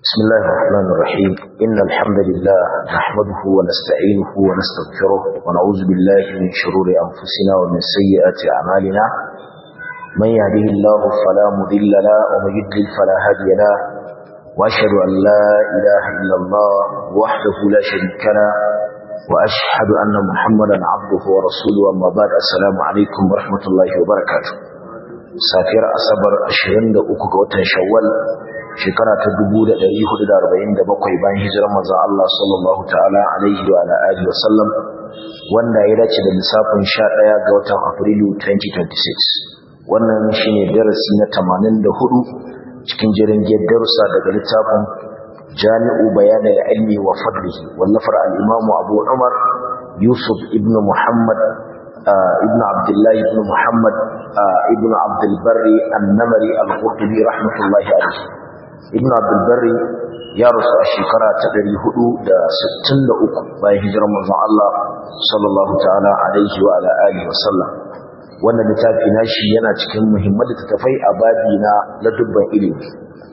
بسم الله الرحمن الرحيم إن الحمد لله نحمده ونستعينه ونستغفره ونعوذ بالله من شرور أنفسنا ومن سيئات أعمالنا من يهده الله فلا مضل له ومن يضلل فلا هادي له وأشهد أن لا إله إلا الله وحده لا شريك له وأشهد أن محمدا عبده ورسوله أما بعد السلام عليكم ورحمة الله وبركاته سافر أصبر أشهرين دقوق وتن شوال shekara ta 1447 bayan hijirar manzon Allah sallallahu ta'ala alaihi wa alihi wa sallam wanda ya dace da lissafin 11 ga watan Afrilu 2026 wannan shine darasi na 84 cikin jerin darussa daga littafin Jami'u Bayan al-Ilmi wa Fadlihi wallafar al-Imam Abu Umar Yusuf ibn Muhammad ibn Abdullah ibn Muhammad ibn Abdul Barri an-Namari al-Qurtubi rahmatullahi alayhi ibn abdulbari ya rasu a shekara ta 463 bayan hijirar manzon Allah sallallahu ta'ala alaihi wa ala alihi wa sallam wannan littafi nashi yana cikin muhimman littattafai a babi na ladubban ilimi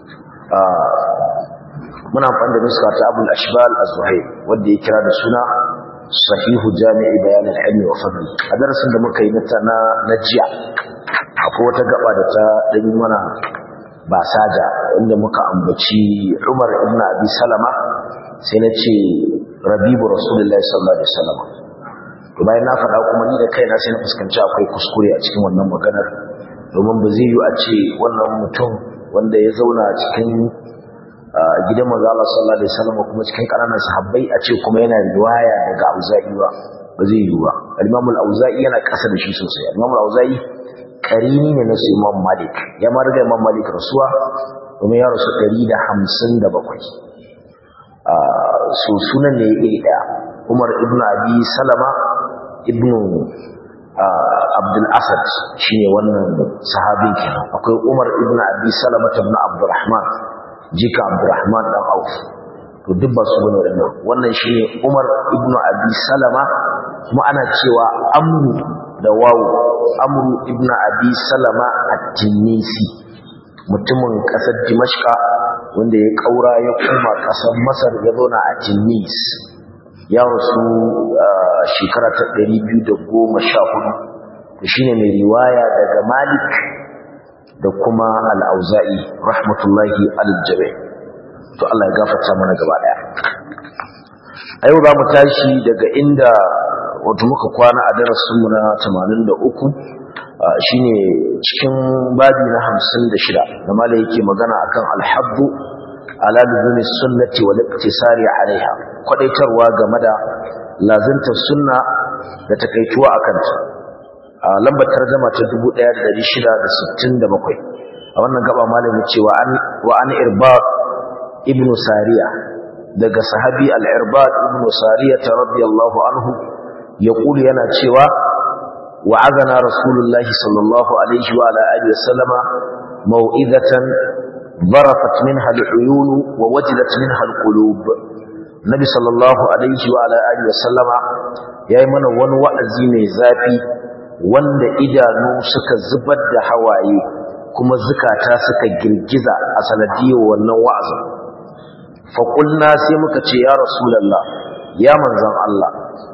muna amfani da nuska ta abul ashbal az-zuhair wanda ya kira da suna sahihu jami'i bayan al-ilmi wa fadli a darasin da muka yi na na jiya akwai wata gaba da ta dan mana ba saja inda muka ambaci Umar ibn Abi Salama sai na ce Rabibu Rasulullahi sallallahu alaihi wasallam to bayan na faɗa kuma ni da kaina sai na fuskanci akwai kuskure a cikin wannan maganar domin ba zai yi a ce wannan mutum wanda ya zauna cikin gidan manzo Allah sallallahu alaihi wasallam kuma cikin ƙananan sahabbai a ce kuma yana riwaya daga Auza'i ba ba zai yi ba al-Imam al-Auza'i yana ƙasa da shi sosai al-Imam al-Auza'i karini ne na su imam malik ya ma riga imam malik rasuwa domin ya rasu 157 so sunan ne iri daya umar ibn abi salama ibn abdul asad shine wannan sahabin kenan akwai umar ibn abi salama ibn abdurrahman jika abdurrahman dan auf to duk ba su bane wannan wannan shine umar ibn abi salama kuma ana cewa amru da wawu amru ibn abi salama at-tinisi mutumin kasar dimashqa wanda ya kaura ya koma kasar masar ya zauna a tinis ya rasu shekara ta 214 to shine mai riwaya daga malik da kuma al-auza'i rahmatullahi al-jami to Allah ya gafarta mana gaba daya a yau za mu tashi daga inda wato muka kwana a darasinmu na 83 shine cikin babi na 56 da malai yake magana akan alhabbu ala luzumi sunnati wal iktisari alaiha kwadaitarwa game da lazantar sunna da takaituwa akan ta lambar tarjuma ta 1667 a wannan gaba malami cewa an wa an irbad ibn sariya daga sahabi al-irbad ibn sariya radiyallahu anhu يقول yana cewa wa'azana rasulullahi sallallahu alaihi wa ala alihi wasallam mau'izatan barafat minha al'uyun wa wajilat minha alqulub nabi sallallahu alaihi wa ala alihi wasallam yayi mana wani wa'azi mai zafi wanda idanu suka zubar da hawaye kuma zukata suka girgiza a sanadiyar wannan wa'azin fa qulna sai muka ce ya rasulullah ya manzon Allah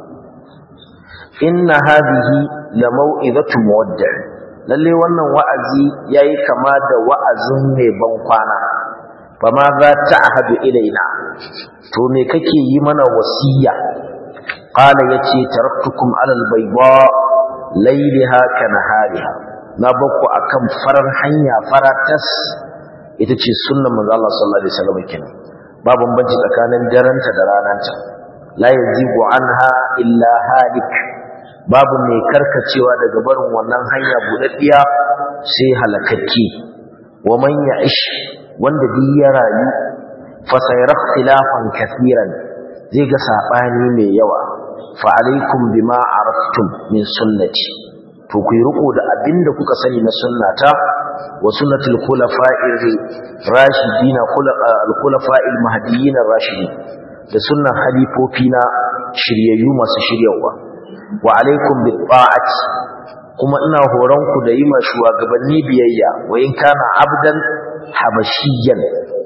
inna hadhihi la mau'izatu muwaddi' lalle wannan wa'azi yayi kama da wa'azin mai ban kwana fama za ta ahadu ilaina to me kake yi mana wasiya qala yace taraktukum ala albayda laylaha kanahariha na bakku akan farar hanya faratas ita ce sunnar manzo Allah sallallahu alaihi wasallam kenan ba bambanci tsakanin daranta da rananta la yazigu anha illa halik babu mai karkacewa daga barin wannan hanya budaddiya sai halakakki wa man ya'ish wanda duk ya rayu fa sayara ikhtilafan kaseeran zai ga sabani mai yawa fa alaikum bima araftum min sunnati to ku yi riko da abinda kuka sani na sunnata wa sunnatul khulafa'ir rashidin al-khulafa'il mahdiyyin ar-rashidin da sunnan halifofina shiryayyu masu shiryawa wa alaikum bi ta'ati kuma ina horon ku da yi ma shugabanni biyayya wa in kana abdan habashiyan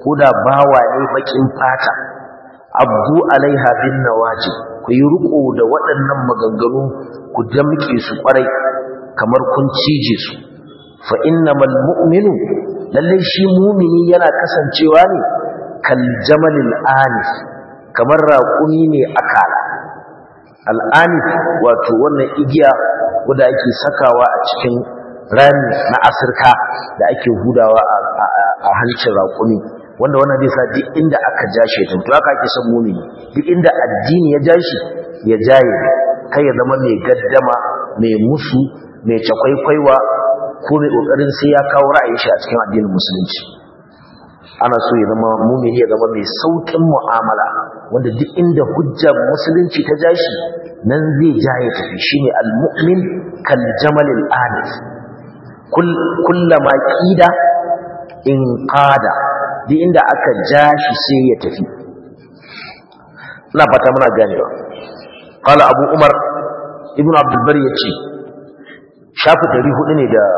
ko da bawa ne bakin fata abdu alaiha bin nawaji ku yi riko da waɗannan maganganu ku damke su kwarai kamar kun cije su fa innamal mu'minu lalle shi mumini yana kasancewa ne kal jamalil anif kamar raƙumi ne akala al'anif wato wannan igiya wanda ake sakawa a cikin rami na asirka da ake hudawa a hancin raƙumi wanda wannan zai sa duk inda aka ja shi to haka ake son mumini duk inda addini ya ja shi ya jaye kai ya zama mai gaddama mai musu mai cakwaikwaiwa ko mai kokarin sai ya kawo ra'ayin shi a cikin addinin musulunci ana so ya zama mumini ya zama mai saukin mu'amala wanda duk inda hujjar musulunci ta ja shi nan zai ja ya tafi shine al-mu'min kal jamalil anif kullama qida in qada duk inda aka ja shi sai ya tafi ina fata muna ganewa qala abu umar ibnu abdul bari yace shafi 400 ne da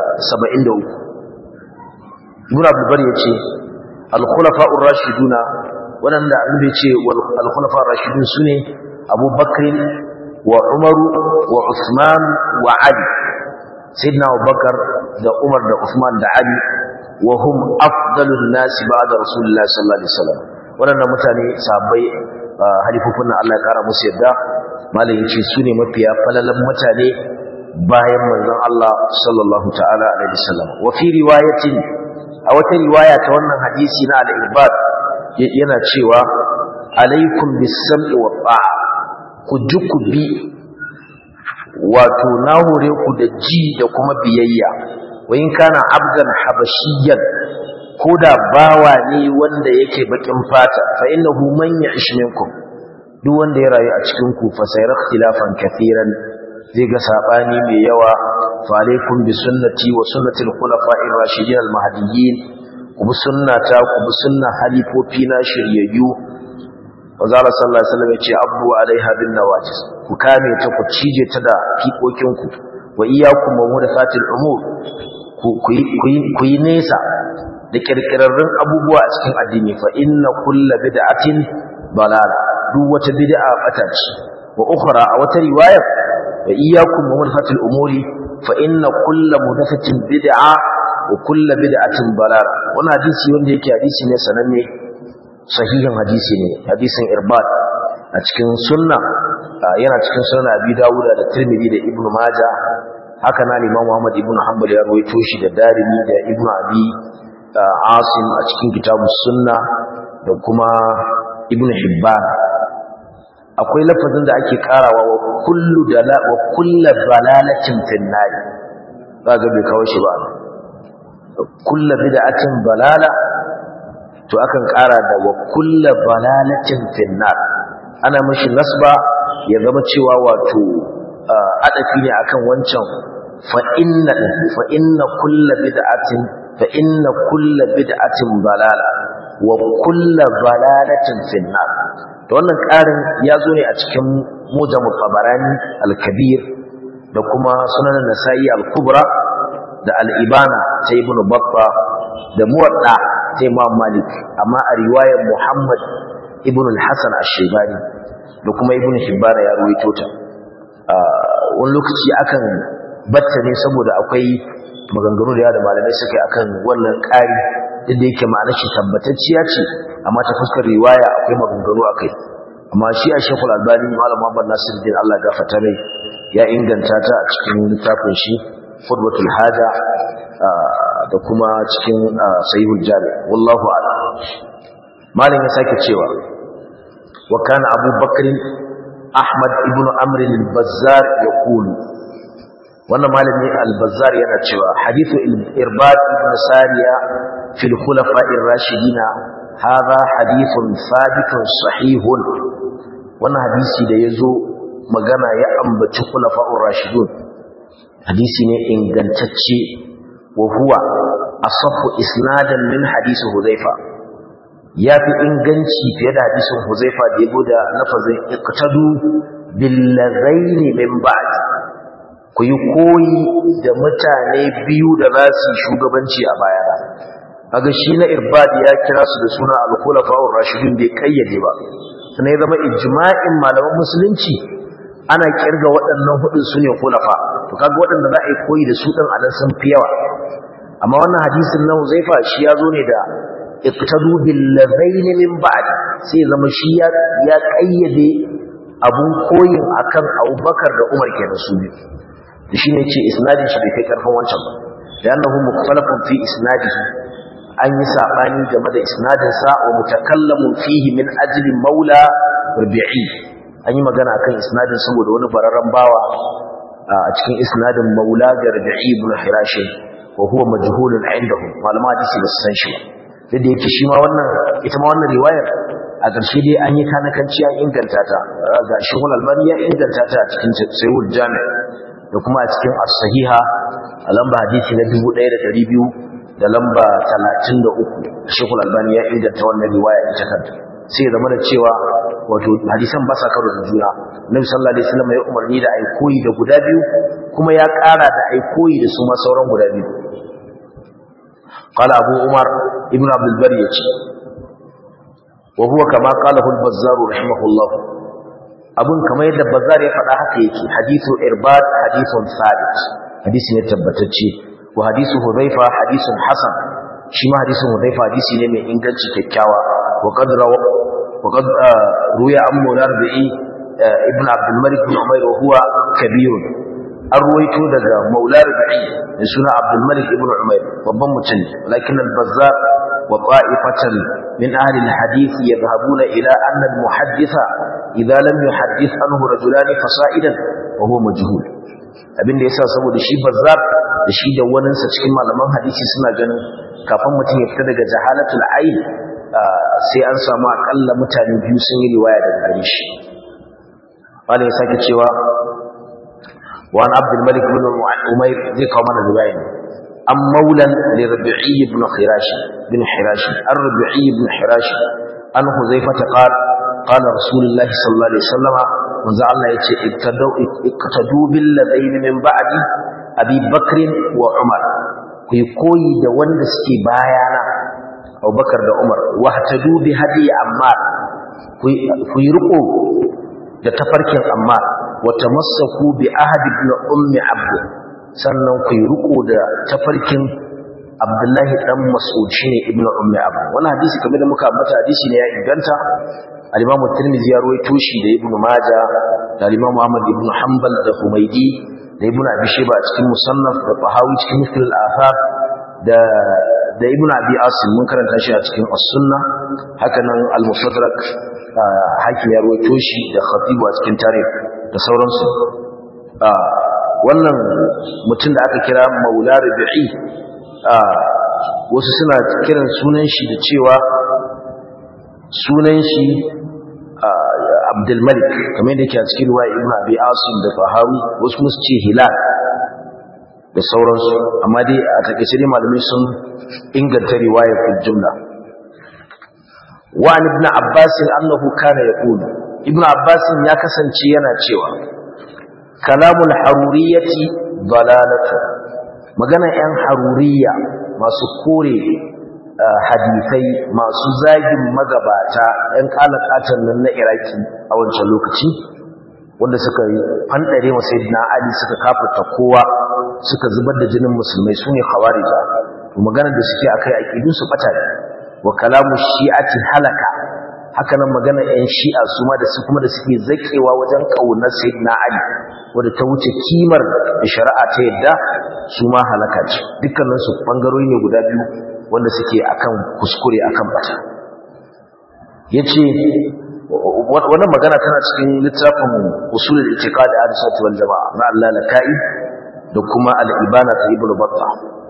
73 ibnu abdul bari yace al khulafa'ur rashiduna wadanda annabi yace wal khulafa'ur rashidun sune abu bakr wa umaru wa usman wa ali sayyidina abubakar da umar da usman da ali wa hum afdalun nasi ba'da rasulullahi sallallahu alaihi wasallam wadannan mutane sahabbai halifufun Allah ya kara musu yadda malam yace su ne mafiya falalan mutane bayan manzon Allah sallallahu ta'ala alaihi wasallam wa fi riwayatin a wata riwaya ta wannan hadisi na al-ibad yana cewa alaikum bis-sam'i wa ta'a ku ji ku bi wato na hore ku da ji da kuma biyayya wayin kana abdan habashiyyan ko da bawa ne wanda yake bakin fata fa innahu man ya'ish minkum duk wanda ya rayu a cikin ku fa sayara ikhtilafan kathiran zai ga sabani mai yawa fa alaikum bi sunnati wa sunnati al-khulafa'ir rashidin al-mahdiyyin ku bi sunnata ku bi sunna halifofi na shiryayyu Wazara sallallahu alaihi wasallam yace abu alaiha bin nawajis ku kame ta ku cije ta da fikokin ku wa iyyakum muhdathatil umur ku yi nesa da kirkirarrun abubuwa a cikin addini fa inna kulla bid'atin balala duk wata bid'a bata ce wa ukhra a wata riwaya wa iyyakum muhdathatil umuri fa inna kulla muhdathatin bid'a wa kulla bid'atin balala wannan hadisi wanda yake hadisi ne sananne sahihin hadisi ne hadisin irbad a cikin sunna yana cikin sunna abi dawuda da tirmidhi da ibnu majah haka na liman muhammad ibnu hanbal ya rawaito shi da darimi da ibnu abi asim a cikin kitabus sunna da kuma ibnu hibban akwai lafazin da ake karawa wa kullu dala wa kullu balalatin finnar kaga bai kawo shi ba kullu bid'atin balala to akan kara da wa kullu balalatin finnar ana mashi nasba ya zama cewa wato adafi ne akan wancan fa inna fa inna kullu bid'atin fa inna kullu bid'atin balala wa kullu balalatin finnar to wannan karin ya zo ne a cikin mujamul tabarani al-kabir da kuma sunan nasa'i al-kubra da al-ibana ta ibnu batta da muwadda ta imam malik amma a riwayar muhammad ibn al-hasan ash-shaybani da kuma ibn hibban ya ruwaito ta wani lokaci akan batta ne saboda akwai maganganu da yawa da malamai suka akan wannan ƙari duk da yake ma'anar shi tabbatacciya ce amma ta fuskar riwaya akwai maganganu akai amma shi a shekul albani malam muhammad nasiruddin allah gafarta mai ya inganta ta a cikin littafin shi khutbatul haja da kuma cikin sahihul jami wallahu a'lam malam ya sake cewa wa kana abu bakr ahmad ibn amr al-bazzar yaqulu wannan malami al-bazzar yana cewa hadithu irbad ibn sariya fil khulafa'ir rashidina hadha hadithun sabitun sahihun wannan hadisi da yazo magana ya ambaci khulafa'ur rashidun hadisi ne ingantacce wa huwa asahhu isnadan min hadisi huzaifa yafi inganci fiye da hadisin huzaifa da yabo da lafazin iqtadu bil ladaini min ba'd ku yi koyi da mutane biyu da za su shugabanci a baya kaga shi na irbad ya kira su da suna al-khulafa'ur rashidun bai kayyade ba sannan ya zama ijma'in malaman musulunci ana kirga waɗannan hudun su ne khulafa to kaga waɗanda za a yi koyi da su ɗin a nan sun fi yawa amma wannan hadisin na Huzaifa shi ya zo ne da iqtadu bil ladaini min ba'd sai zama shi ya ya kayyade abun koyin akan Abubakar da Umar kenan su biyu da shine yace isnadin shi bai kai karfin wancan ba da annahu mukhtalafun fi isnadihi an yi sabani game da isnadin sa wa mutakallamun fihi min ajli maula rabi'i an yi magana akan isnadin saboda wani bararren bawa a cikin isnadin maula ga rabi'i ibn hirash wa huwa majhulun indahum malama hadisi ba su san shi ba da yake shi ma wannan ita ma wannan riwayar a ƙarshe dai an yi kanakanci an inganta ta ga shehul albani ya inganta ta a cikin sayyid jami da kuma a cikin as-sahiha a lamba hadisi na 1200 da lamba 33 shehul albani ya inganta wannan riwaya ita kanta sai ya zama da cewa wato hadisan ba sa karo da juna nabi sallallahu alaihi wasallam ya umarni da ai koyi da guda biyu kuma ya ƙara da ai koyi da su ma sauran guda biyu قال أبو عمر ابن عبد البر يجي وهو كما قاله البزار رحمه الله أبن كما يدى البزار يفعل حقيقي حديث إرباد حديث ثابت حديث يتبتتشي وحديث هذيفة حديث حسن شما حديث هذيفة حديث نمي إنجلش ككاوى وقد رو وقد روي عن مولار بئي ابن عبد الملك بن عمير وهو كبير an ruwaito daga maula rubai da suna abdulmalik ibn umair babban mutum lakin al-bazzar wa qa'ifatan min ahli al-hadith yadhhabuna ila anna al-muhadditha idha lam yuhaddith anhu rajulan fasa'idan wa huwa majhul abinda yasa saboda shi bazzar da shi da wani sa cikin malaman hadisi suna ganin kafin mutum ya fita daga jahalatul ayn sai an samu akalla mutane biyu sun yi riwaya daga gare shi wanda ya sake cewa وعن عبد الملك بن عمير ذي كمان الرواية أم مولا لربيعي بن خراش بن حراش الربيعي بن حراش أن حذيفة قال قال رسول الله صلى الله عليه وسلم وزعلنا اقتدوا اقتدوا بالذين من بعد أبي بكر وعمر كي كوي da wanda suke bayana Abubakar da Umar wahtadu bi hadi Ammar ku yi riko da tafarkin Ammar wata masaku bi ahadi ibn ummi abd sannan ku riko da tafarkin abdullahi dan mas'ud shine ibn ummi abd wannan hadisi kamar da muka ambata hadisi ne ya inganta al-imam at-tirmidhi ya ruwaito shi da ibn majah da al-imam muhammad ibn hanbal da humaydi da ibn abi shayba a cikin musannaf da tahawi cikin mithl al-athar da da ibn abi asim mun karanta shi a cikin as-sunnah haka nan al-mustadrak hakim ya ruwaito shi da khatibu a cikin tarikh da sauransu wannan mutum da aka kira maula rabi'i wasu suna kiran sunan shi da cewa sunan shi abdulmalik kamar yadda ke a cikin ruwa ibn abi asim da fahawi wasu musu ce hilal da sauransu amma dai a takaice dai malamai sun inganta riwaya fil jumla wa an ibn abbas annahu kana yaqulu ibn abbas ya kasance yana cewa kalamul haruriyati dalalatu magana yan haruriya masu kore hadisai masu zagin magabata yan kalakatan nan na iraki a wancan lokaci wanda suka yi fandare wa sayyidina ali suka kafirta kowa suka zubar da jinin musulmai sune khawarija to maganar da suke akai aqidun su bata ne wa kalamu shi'ati halaka haka nan magana ƴan shi'a su ma da su kuma da suke zakewa wajen kaunar sayyidina ali wanda ta wuce kimar da shari'a ta yadda su ma halaka ce dukkanin su bangarori ne guda biyu wanda suke akan kuskure akan bata yace wannan magana tana cikin littafin usul al-i'tiqad al-sunnah wal jamaa na Allah lakai da kuma al-ibana ta ibnu battah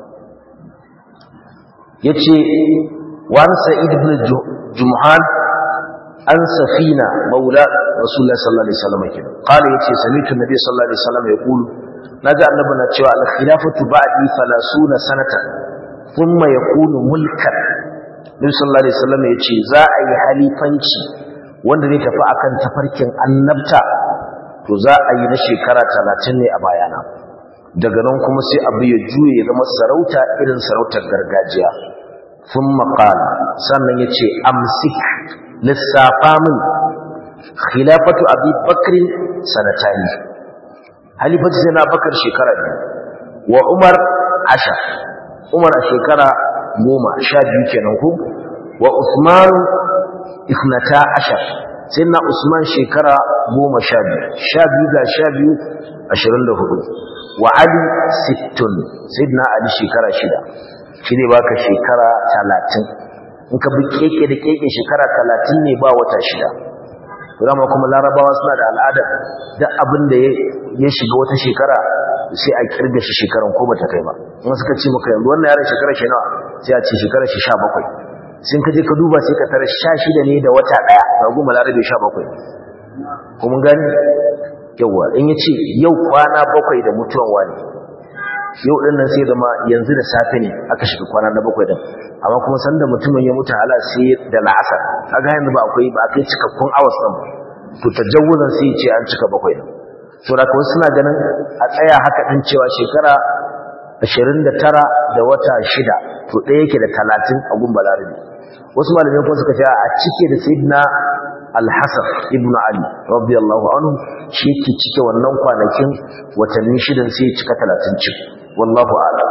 yace wan sa'id ibn jumhan an safina maula rasulullah sallallahu alaihi wasallam kenan qala yace sami'tu nabi sallallahu alaihi wasallam yaqulu naji annabi na cewa al-khilafatu ba'di 30 sanatan thumma yakunu mulkan nabi sallallahu alaihi wasallam yace za a yi halifanci wanda zai tafi akan tafarkin annabta to za a yi na shekara 30 ne a bayana daga nan kuma sai abu ya juye ya zama sarauta irin sarautar gargajiya thumma qala sannan yace amsik lissafa min khilafatu abi bakr sanatani halifatu sai na bakar shekara biyu wa umar asha umar a shekara goma sha biyu kenan ku wa usman isnata ashar sai na usman shekara goma sha biyu sha biyu ga sha biyu ashirin da hudu wa ali sittun sai na ali shekara shida shi ne baka shekara talatin in ka bi keke da keke shekara talatin ne ba wata shida dama kuma larabawa suna da al'ada duk abin da ya shiga wata shekara sai a kirga shi shekaran ko bata kai ba in suka ce maka yanzu wannan yaron shekara shi nawa sai a ce shekara shi 17 sun ka je ka duba sai ka tara 16 ne da wata daya ga goma larabe 17 kuma gani yawa in yace yau kwana bakwai da mutuwan wani yau din nan sai zama yanzu da safe ne aka shiga kwana na bakwai din amma kuma sanda mutumin ya mutu hala sai da la'asar kaga yanzu ba akwai ba akai cikakkun awas din to tajawuzan sai ce an cika bakwai din to da kawai suna ganin a tsaya haka din cewa shekara 29 da wata shida to ɗaya yake da 30 a gun balarabi wasu malamai kuma suka ce a cike da sayyidina al-hasan ibn ali radiyallahu anhu shi yake cike wannan kwanakin watanni shidan sai ya cika 30 cik wallahu a'lam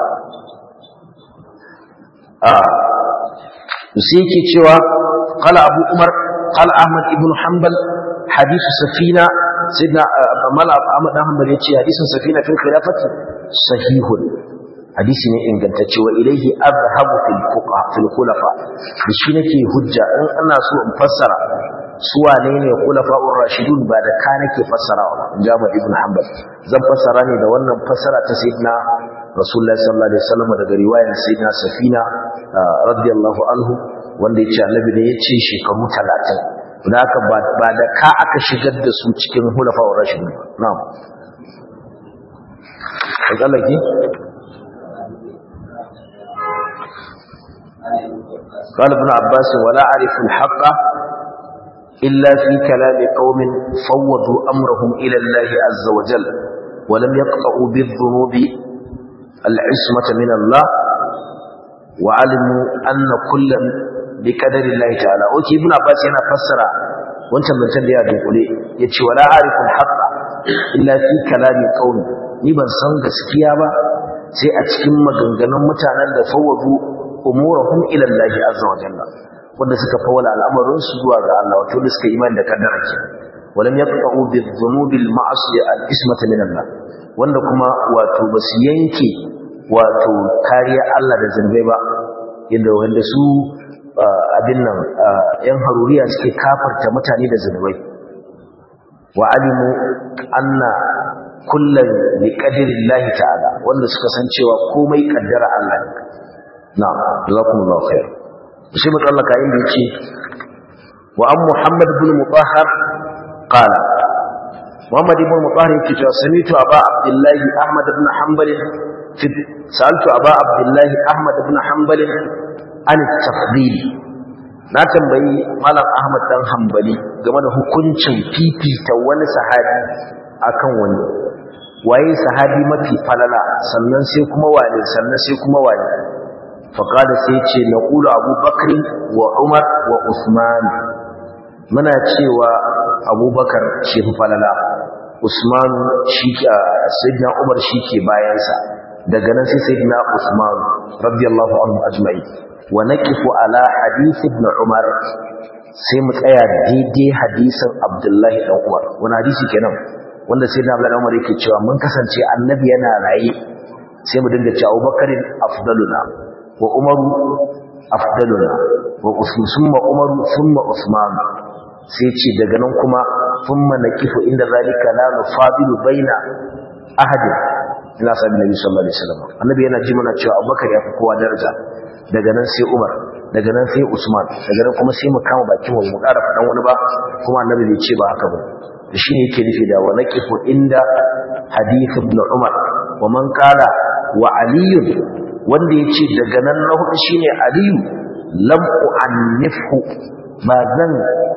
sai yake cewa qala abu umar qala ahmad ibn hanbal hadith safina sayyidina mal ahmad ibn hanbal yace hadisin safina fil khilafati sahihun hadisi ne ingantacce wa ilaihi azhabu fil fuqa fil khulafa shi nake hujja in ana so in fassara su wane ne khulafa'ur rashidun ba da ka nake fassarawa jama'a ibn hanbal zan fassara ne da wannan fassara ta sayyidina rasulullahi sallallahu alaihi wasallam daga riwayar sayyidina safina radiyallahu anhu wanda yace annabi ne yace shekaru 30 dan haka ba da ka aka shigar da su cikin hulafa'ur rashidun na'am kallaki قال ابن عباس ولا أعرف الحق إلا في كلام قوم فوضوا أمرهم إلى الله عز وجل ولم يقطعوا بالذنوب العصمة من الله وعلموا أن كلا بقدر الله تعالى وكي ابن عباس هنا فسر وانت من تنبيه بقولي يتشي ولا أعرف الحق إلا في كلام قوم نبا سنغ سكيابا sai a cikin maganganun mutanen da fawwadu umurahum ila Allah azza wa jalla wanda suka fawala al'amarin su zuwa ga Allah wato da suka imani da kaddara ke walam yaqta'u bi-dhunubi al-ma'asi al-ismata min Allah wanda kuma wato basu yanke wato kariya Allah da zunubai ba yadda wanda su abin nan yan haruriya suke kafarta mutane da zunubai wa alimu anna kullum bi qadarillahi ta'ala wanda suka san cewa komai kaddara Allah ne na'am jazakumullahu khair shi mutallaka inda yake wa an muhammad ibn mutahhar qala muhammad ibn mutahhar yake cewa samitu aba abdullah ahmad ibn hanbal fi sa'altu aba abdullah ahmad ibn hanbal an tafdil na tambayi malam ahmad dan hanbali game da hukuncin fifita wani sahabi akan wani waye sahabi mafi falala sannan sai kuma wani sannan sai kuma wani faqala sai ce naqulu abubakar wa umar wa usman muna cewa abubakar shi fi falala usman shi sayyidina umar shi ke bayansa daga nan sai sayyidina usman radiyallahu anhu ajma'i wa naqifu ala hadith ibn umar sai mu tsaya daidai hadisin abdullahi dan umar wani hadisi kenan wanda sai na Abdullahi Umar yake cewa mun kasance annabi yana raye sai mu dinga cewa Abubakarin afdaluna wa Umaru afdaluna wa Usman summa Umaru summa Usman sai ce daga nan kuma thumma nakifu inda zalika la nufadilu baina ahadin ila sabi nabi sallallahu alaihi wasallam annabi yana ji mana cewa Abubakar ya fi kowa daraja daga nan sai Umar daga nan sai Usman daga nan kuma sai mu kama bakin mu mu ƙara faɗan wani ba kuma annabi bai ce ba haka ba shi ne yake nufi da wa naqifu inda hadith ibn Umar wa man qala wa Ali wanda yace daga nan na hudu shine Ali lam u'annifhu ba zan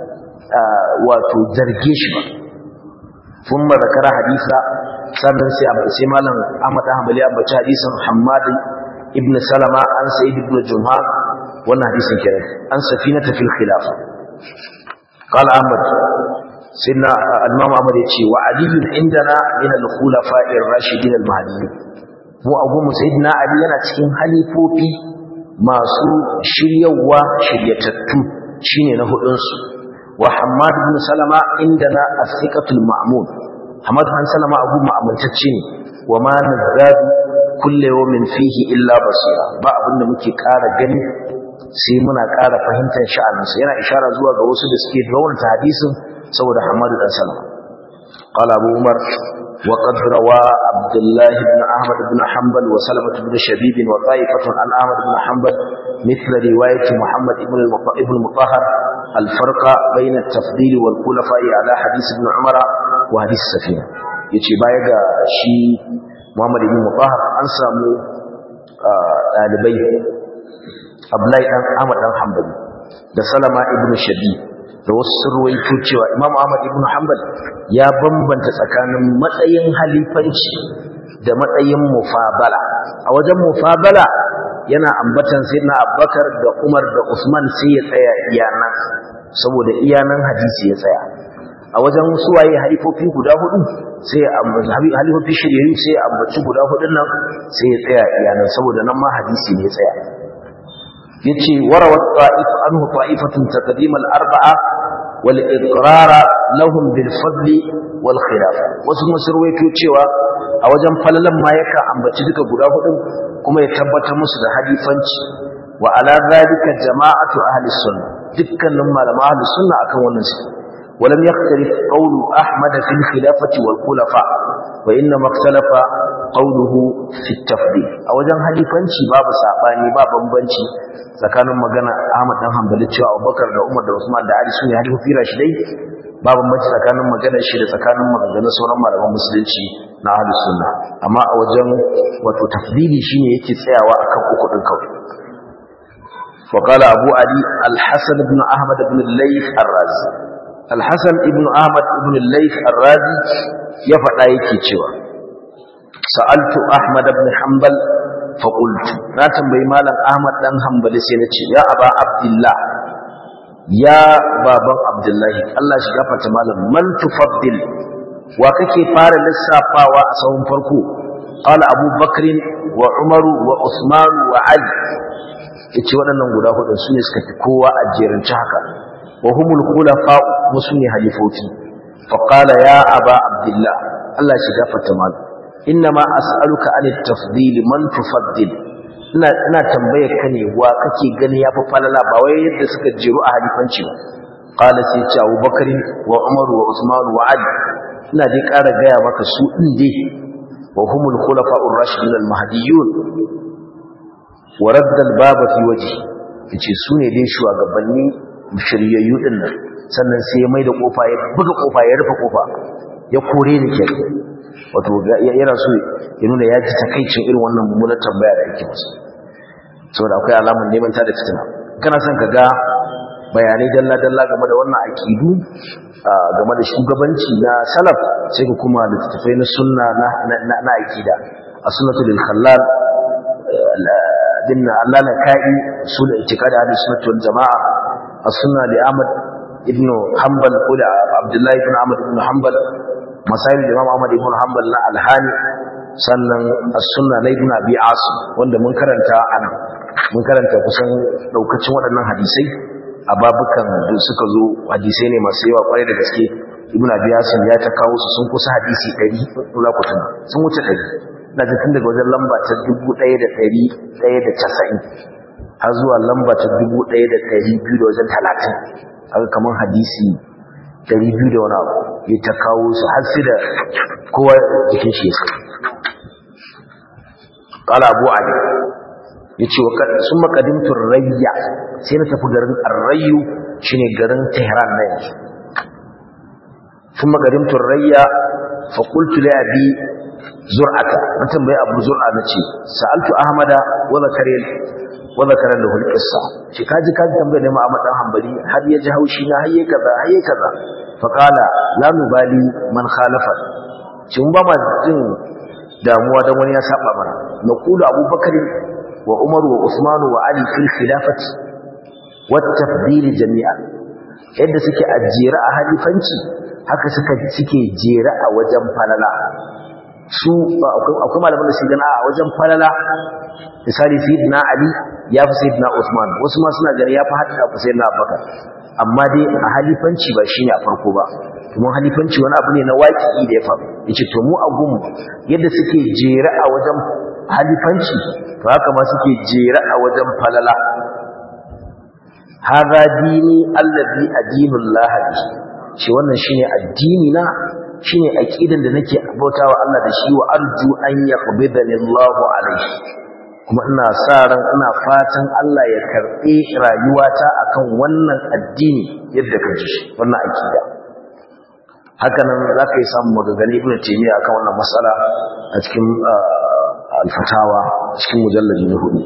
wato zarge shi ba thumma zakara hadisa sannan sai sai malam Ahmad Hanbali ambaci hadisin Hammad ibn Salama an Sa'id ibn Jumha wannan hadisin kenan an safinata fil khilafa qala ahmad سيدنا الإمام أحمد يتشي وعلي عندنا من الخلفاء الراشدين المهديين mu abu sayyidina ali yana cikin halifofi masu shiryawa shiryatattu shine na hudun su wa hammad ibn salama indana as-siqatul ma'mun hamad bin salama abu ma'amantacce ne wa ma nazadu kullu yawmin fihi illa basira ba abinda muke ƙara gani sai muna ƙara fahimtar sha'aninsa yana ishara zuwa ga wasu da suke raunta hadisin saboda hamad dan salama قال أبو عمر وقد روى عبد الله بن أحمد بن حنبل وسلمة بن شبيب وطائفة عن أحمد بن حنبل مثل رواية محمد بن المطهر الفرق بين التفضيل والخلفاء على حديث ابن عمر وحديث السفينة yace baya ga shi Muhammad ibn Mutahhar an samu dalibai Abdullahi dan Ahmad dan Hanbali da Salama ibn Shabi da wasu surwaito cewa Imam Ahmad ibn Hanbal ya bambanta tsakanin matsayin halifanci da matsayin mufabala a wajen mufabala yana ambatan sayyidina Abubakar da Umar da Usman sai ya tsaya iyanan saboda iyanan hadisi ya tsaya a wajen suwaye halifofi guda hudu sai ya ambaci halifofi shirye sai ya ambaci guda hudun nan sai ya tsaya iyanan saboda nan ma hadisi ne ya tsaya yace warawat ta'if anhu ta'ifatun taqdim al-arba'a wal iqrar lahum bil fadl wal khilaf wasu musarwaito cewa a wajen falalan ma yaka ambaci duka guda hudu kuma ya tabbatar musu da halifanci wa ala zalika jama'atu ahli sunna dukkanin malama ahli sunna akan wannan su ولم يختلف قول أحمد في الخلافة والخلفاء وإنما اختلف قوله في التفضيل أوجن halifanci babu sabani ba bambanci tsakanin magana Ahmad dan Hanbali cewa Abubakar da Umar da Usman da Ali sune halifofi rashidai ba bambanci tsakanin maganar shi da tsakanin maganganun sauran malaman musulunci na Ahlus Sunna amma a wajen wato tafdili shine yake tsayawa akan uku din kawai وقال أبو علي الحسن بن أحمد بن الليث الرازي الحسن بن أحمد بن الليث الرازي يفعل أيكي تشوى سألت أحمد بن حنبل فقلت لا تنبي مالا أحمد بن حنبل سينتي يا أبا عبد الله يا بابا عبد الله الله شغفة مالا من تفضل وككي فار للسافة وأسهم فرقو قال أبو بكر وعمر وعثمان وعلي yace waɗannan guda hudu su ne suka fi kowa a jerance haka wa humul khulafa musuni halifofi fa qala ya aba abdullah Allah shi gafarta mal inna ma as'aluka anit tafdil man tufaddil ina ina tambayar ka ne wa kake gani yafi falala ba wai yadda suka jiru a halifanci ba qala sai ce Abu Bakar wa Umar wa Usman wa Ali ina dai ƙara gaya maka su din dai wa humul khulafa'ur rashidun al-mahdiyyun wa radda al-baba fi wajhi yace su ne dai shugabanni shiryayyu din nan sannan sai ya mai da kofa ya buga kofa ya rufe kofa ya kore ni ke wato yana so ya nuna ya ji takaicin irin wannan mummunar tambaya da yake masa saboda akwai alamun neman ta da fitina kana son ka ga bayanai dalla dalla game da wannan aqidu game da shugabanci na salaf sai ka kuma littattafai na sunna na na aqida as-sunnatu lil khallal din Allah na kai sul itikadi ahli sunnah wal jamaa as-sunna li Ahmad ibn Hanbal ko da Abdullah ibn Ahmad ibn Hanbal masail da Imam Ahmad ibn Hanbal na al-Hani sannan as-sunna na Ibn Abi Asim wanda mun karanta anan mun karanta kusan daukacin waɗannan hadisai a babukan da suka zo hadisai ne masu yawa kwarai da gaske Ibn Abi Asim ya ta kawo su sun kusa hadisi 100 kula kutuna sun wuce 100 na tun daga wajen lamba ta 1190 har zuwa lamba ta 1200 da wajen 30 haka kamar hadisi 200 da wani abu ya ta kawo su har sai da kowa jikin shi ya قال أبو علي yace sun makadimtu rayya sai na tafi garin arrayu shine garin tehran na yanzu sun makadimtu rayya fa qultu li abi zur'ata na tambayi abu zur'a nace sa'altu ahmada wa zakari wa zakara lahu al-qissa shi kaji kaji tambaye ne Muhammad dan Hanbali har ya ji haushi na hayye kaza hayye kaza fa qala la nubali man khalafa shin ba ma jin damuwa dan wani ya saba mana naqulu abubakar wa umar wa usman wa ali fil khilafati والتفضيل جميعا yadda suke a jere a halifanci haka suka suke jere a wajen falala su akwai malaman da su gana a wajen falala misali sayyidina ali ya fi sayyidina usman wasu ma suna gani ya fi hatta fi sayyidina abubakar amma dai a halifanci ba shine a farko ba kuma halifanci wani abu ne na waƙi da ya faru yace to mu a gun yadda suke jere a wajen halifanci to haka ma suke jere a wajen falala hadha dini allazi adinullah bi shi wannan shine addini na shine aqidan da nake bautawa Allah da shi wa arju an yaqbidani Allahu alaihi kuma ina sa ran ina fatan Allah ya karbe rayuwata akan wannan addini yadda ka ji shi wannan aqida haka nan zaka yi samu magagani ibn taymiya akan wannan mas'ala a cikin al-fatawa cikin mujallad na hudu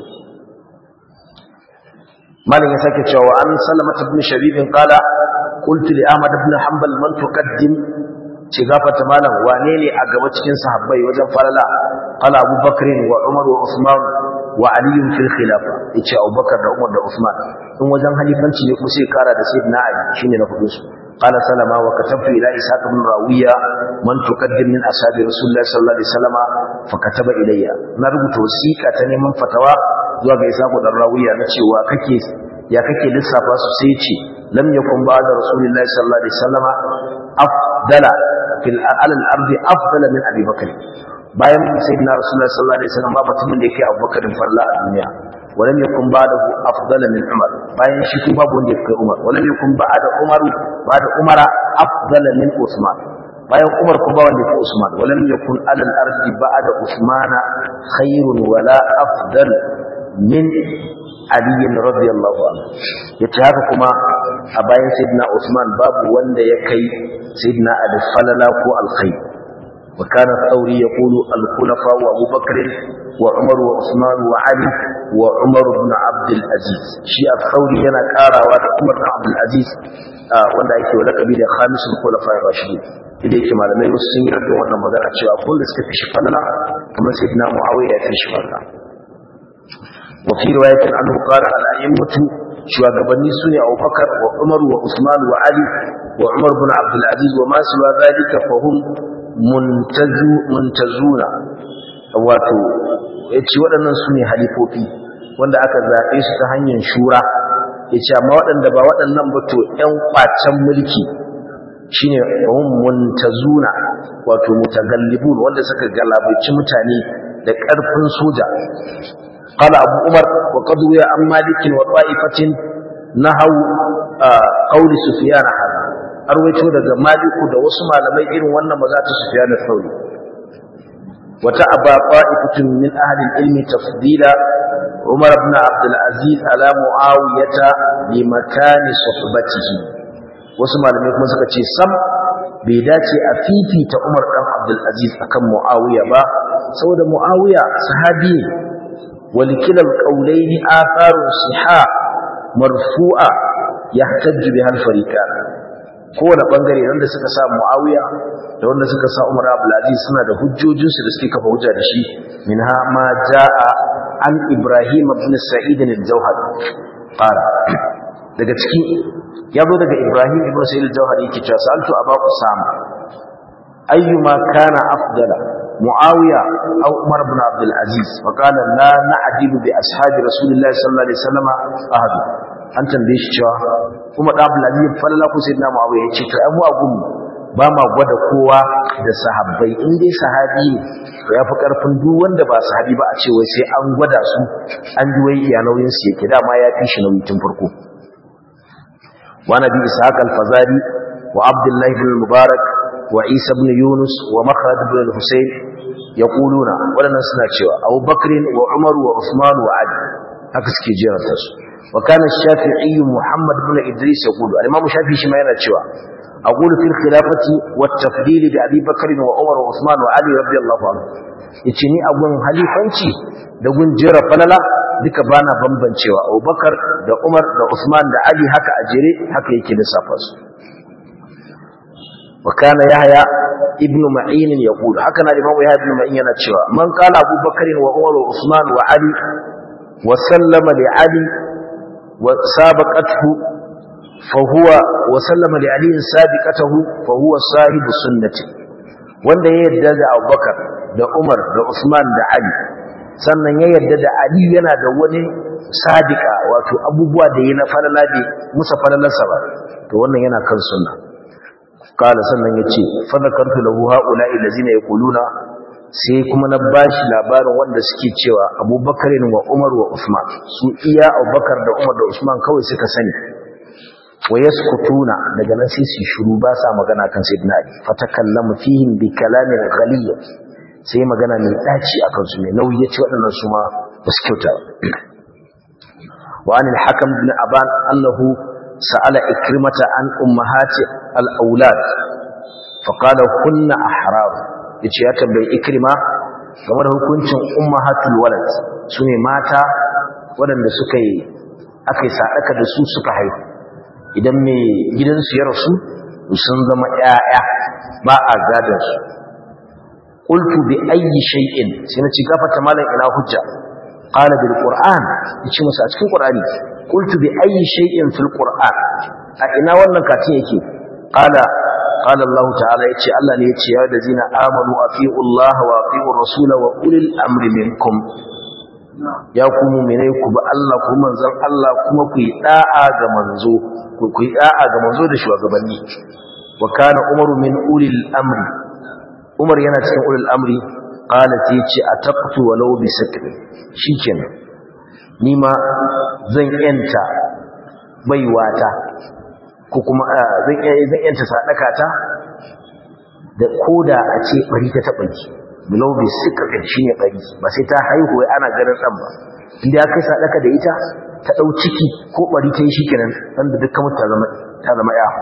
malam ya sake cewa an salama ibn shabib qala qultu li ahmad ibn hanbal man tuqaddim ce gafata malam wane ne a gaba cikin sahabbai wajen falala qala abubakar wa umar wa usman wa ali fil khilafa yace abubakar da umar da usman in wajen halifanci ne kuma sai kara da sayyidina ali shine na fudin su قال سلمة وكتبت إلى إسحاق بن راوية من تقدم من أصحاب رسول الله صلى الله عليه وسلم فكتب إلي نربط وسيكة تنمى فتوى zuwa ga isaku dan rawiya na cewa kake ya kake lissafa su sai ce lam yakun ba'da rasulillahi sallallahu alaihi wasallama afdala fil alal ardi afdala min abi bakr bayan sayyidina rasulullahi sallallahu alaihi wasallam ba mutumin da yake abubakar farla a duniya ولم يكن بعده أفضل من عمر bayan shi kuma babu wanda yake Umar ولم يكن بعد عمر بعد عمر أفضل من عثمان bayan Umar kuma ba wanda yake Usman ولم يكن على الأرض بعد عثمان خير ولا أفضل min aliyin radiyallahu anhu yace haka kuma a bayan sayyidina Usman babu wanda ya kai sayyidina Ali falala ko alkhair wa kana thawri yaqulu al-khulafa wa Abu Bakr wa Umar wa Usman wa Ali wa Umar ibn Abd al-Aziz shi al-thawri yana karawa da Umar ibn Abd al-Aziz wanda yake wa lakabi da khamisul khulafa ar-rashidin idan yake malamai wasu sun yi wannan magana cewa kullu suka fi shi falala kamar sayyidina Muawiya ya fi shi falala وفي رواية عنه قال الأئمة شواغبني سنة أبو بكر وعمر وعثمان وعلي وعمر بن عبد العزيز وما سوى ذلك فهم منتزو منتزون wato yace waɗannan su ne halifofi wanda aka zaɓe su ta hanyar shura yace amma waɗanda ba waɗannan ba to ƴan kwacen mulki shine hum muntazuna wato mutagallibun wanda suka galabaici mutane da ƙarfin soja قال أبو عمر وقد روي عن مالك وطائفة نهوا قول سفيان هذا أرويته daga مالك da wasu malamai irin wannan maza ta Sufyan al-Thawri وتأبى طائفة من أهل العلم تفضيل عمر بن عبد العزيز على معاوية بمكان صحبته wasu malamai kuma suka ce sam bai dace a fifita Umar dan Abdul Aziz akan Muawiya ba saboda Muawiya sahabi ne ولكلا القولين آثار صحاء مرفوعة يحتج بها الفريقان kowane bangare wanda suka sa Muawiya da wanda suka sa Umar Abdul Aziz suna da hujjojinsu da suke kafa hujja da shi minha ma jaa an Ibrahim ibn Sa'id al-Jawhar qala daga ciki yazo daga Ibrahim ibn Sa'id al-Jawhar yake cewa sa'altu Abu Usama ayyuma kana afdala معاوية أو عمر بن عبد العزيز وقال لا نعدل بأصحاب رسول الله صلى الله عليه وسلم أحد an tambaye shi cewa kuma da Abdul Aziz falala ku sayyidina Muawiya yace to ai mu abun ba ma gwada kowa da sahabbai in dai sahabi ne to yafi karfin duk wanda ba sahabi ba a ce wai sai an gwada su an ji wai iya nauyin su yake dama ya fi shi nauyi tun farko wa nabi ishaq al-fazari wa abdullah ibn mubarak wa isa ibn yunus wa makhrad ibn al-husayn yaquluna wadannan suna cewa abubakar wa umar wa usman wa ali haka suke jeranta su وكان الشافعي محمد بن إدريس يقول الإمام الشافعي شما يرى شوى أقول في الخلافة والتفضيل بأبي بكر وعمر وعثمان وعلي رضي الله عنه يتني أبوان halifanci da gun jera falala duka bana bambancewa Abubakar da Umar da Usman da Ali haka a jere haka yake lissafa su وكان يحيى ابن معين يقول هكذا الإمام يحيى ابن معين yana cewa man qala Abu Bakr wa Umar wa Usman wa Ali wa sallama li Ali وسابقته فهو وسلم لعلي سابقته فهو صاحب سنته wanda ya yarda da Abubakar da Umar da Usman da Ali sannan ya yarda da Ali yana da wani sadiqa wato abubuwa da yana falala da musa falalarsa ba to wannan yana kan sunna kala sannan yace fa zakartu lahu haula allazina yaquluna sai kuma na bashi labarin wanda suke cewa Abubakar wa Umar wa Usman su iya Abubakar da Umar da Usman kawai suka sani wa yaskutuna daga nan sai su shiru ba sa magana kan sayyidina Ali fatakallamu fihim bi kalamin ghaliy sai magana mai daci akan su mai nauyi yace waɗannan su ma ba su kyauta wa anil hakam bin aban annahu sa'ala ikrimata an ummahati al aulad fa qala kunna ahrar yace ya tambayi ikrima game da hukuncin ummahatul walad sune mata waɗanda suka yi aka yi sadaka da su suka haihu idan mai gidansu ya rasu sun zama ƴaƴa ba a gadon su qultu bi ayyi shay'in sai na ci gafata malam ina hujja qala bil qur'an yace musu a cikin qur'ani qultu bi ayyi shay'in fil qur'an a ina wannan katin yake qala qala Allah ta'ala yace Allah ne yace ya ladina amanu atiu Allah wa atiu rasul wa ulil amri minkum ya ku mu'mine ku ba Allah ku manzon Allah kuma ku yi da'a ga manzo ku yi da'a ga manzo da shugabanni wa kana umaru min ulil amri umar yana cikin ulil amri qala sai ce ataqtu walau bi sakr shikenan ni ma zan yanta baiwata ko kuma zan zan yanta sadaka ta da koda a ce bari ta taba ki bilau bi sakr shine bari ba sai ta haihu wai ana ganin dan ba inda ya kai sadaka da ita ta dau ciki ko bari ta yi shikenan dan da dukkan mutane zama ta zama ya